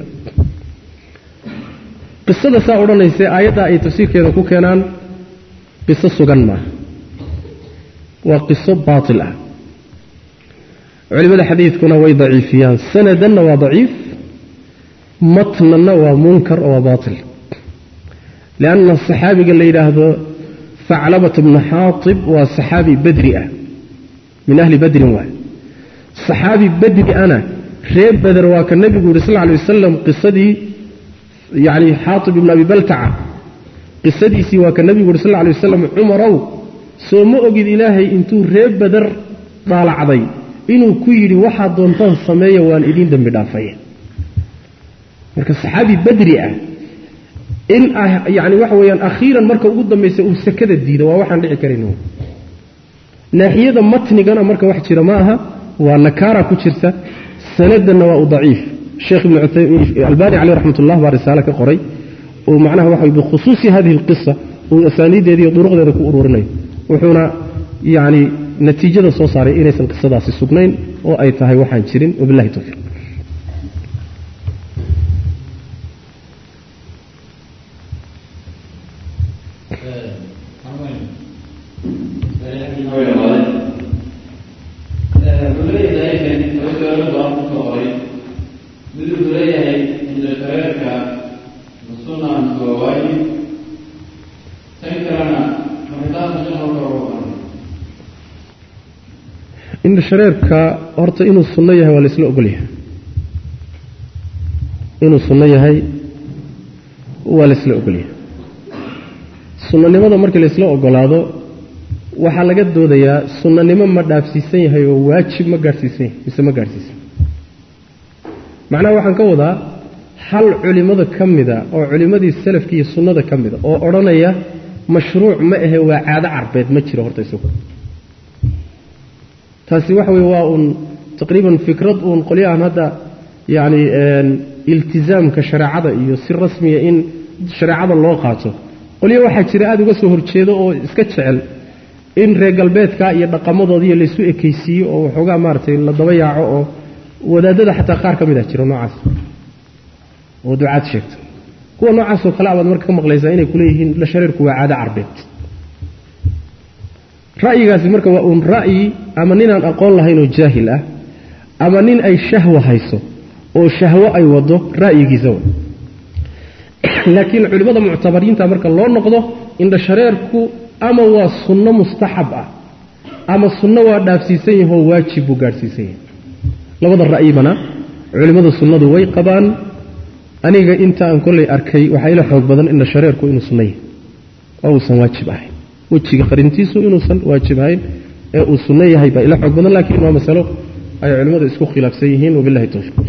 qisada saa odhanaysa aayaddaa ay tafsiirkeeda ku keenaan qiso sugan maaha waa qiso baatil ah culimada xadiidkuna way daciifiyaan sanadanna waa daciif matnanna waa munkar oo waa baatil lianna saxaabiga la yidhaahdo faclabat bnu xaatib waa saxaabi badri ah min ahli badrin waay saxaabi badri ana reer beder waa ka nebigu yidhi sal lla alay wasalam qisadii yacni xaatib ibnu abi baltaca qisadiisii waa ka nebigu yidhi sal lla alay wasalam cumarow soo ma ogid ilaahay intuu reer beder dhaalacday inuu ku yidhi waxaad doontaan sameeya waan idiin dembi dhaafaya marka saxaabi badri ah in yani waxa weeyaan akhiiran marka ugu dambaysa uu sakada diido waa waxaan dhici karayn naaxiyada matnigana marka wax jira ma aha waa nakaara ku jirta sanadanna waa u daciif sheekh ibn albani caleyh raxmat ullah baa risaale ka qoray oo macnaha waxa bikhusuusi hadihi alqisa uu asaaniideeda iyo duruqdeeda ku ururinayo wuxuuna yani natiijada soo saaray inaysan qisadaasi sugnayn oo ay tahay waxaan jirin wabilahi towfiiq indha shareerka horta inuu sunno yahay waa laisla ogolyahay inuu sunno yahay waa laisla ogolyahay sunnanimada markii laisla ogolaado waxaa laga doodayaa sunnanimo ma dhaafsiisan yahay oo waajib ma gaadhsiisan yahay mise ma gaadhsiisan macnaha waxaan ka wadaa hal culimmada ka mida oo culimmadii salafka iyo sunnada ka mida oo odhanaya mashruuc ma ahe waa caado carbeed ma jiro horta isagu taasi waxa weye waa uun taqriiban fikrad uun qolyahan hadda yacni iltizaamka shareecada iyo si rasmiya in shareecada loo qaato qolyo waxaa jira aada uga soo horjeedo oo iska jecel in reer galbeedka iyo dhaqamadoodiiyo laysu ekaysiiyo oo waxoogaa maaratay la daba yaaco oo wadaadada xataa qaar ka mid ah jiro noocaas oo ducaad sheegta kuwa noocaasoo kale abaad marka ka maqlaysaa inay kuleeyihiin la shareerku waa caado carbeed ra'yigaasi marka waa uun ra'yi ama ninaan aqoon lahayn oo jaahil ah ama nin ay shahwa hayso oo shahwo ay wado ra'yigiisa wa laakiin culimmada muctabariinta marka loo noqdo indhashareerku ama waa sunno mustaxab ah ama sunno waa dhaafsiisan yahoo waajib buu gaadhsiisan yahay labada ra'yibana culimmada sunnadu way qabaan aniga inta aan kollay arkay waxaa ila xoog badan indhashareerku inuu sunno yahay oo uusan waajib ahayn wejiga qarintiisu inuusan waajib ahayn ee uu sunno yahay baa ila xoog badan laakiin waa masalo ay culimmadu isku khilaafsan yihiin wabilahi towfiiq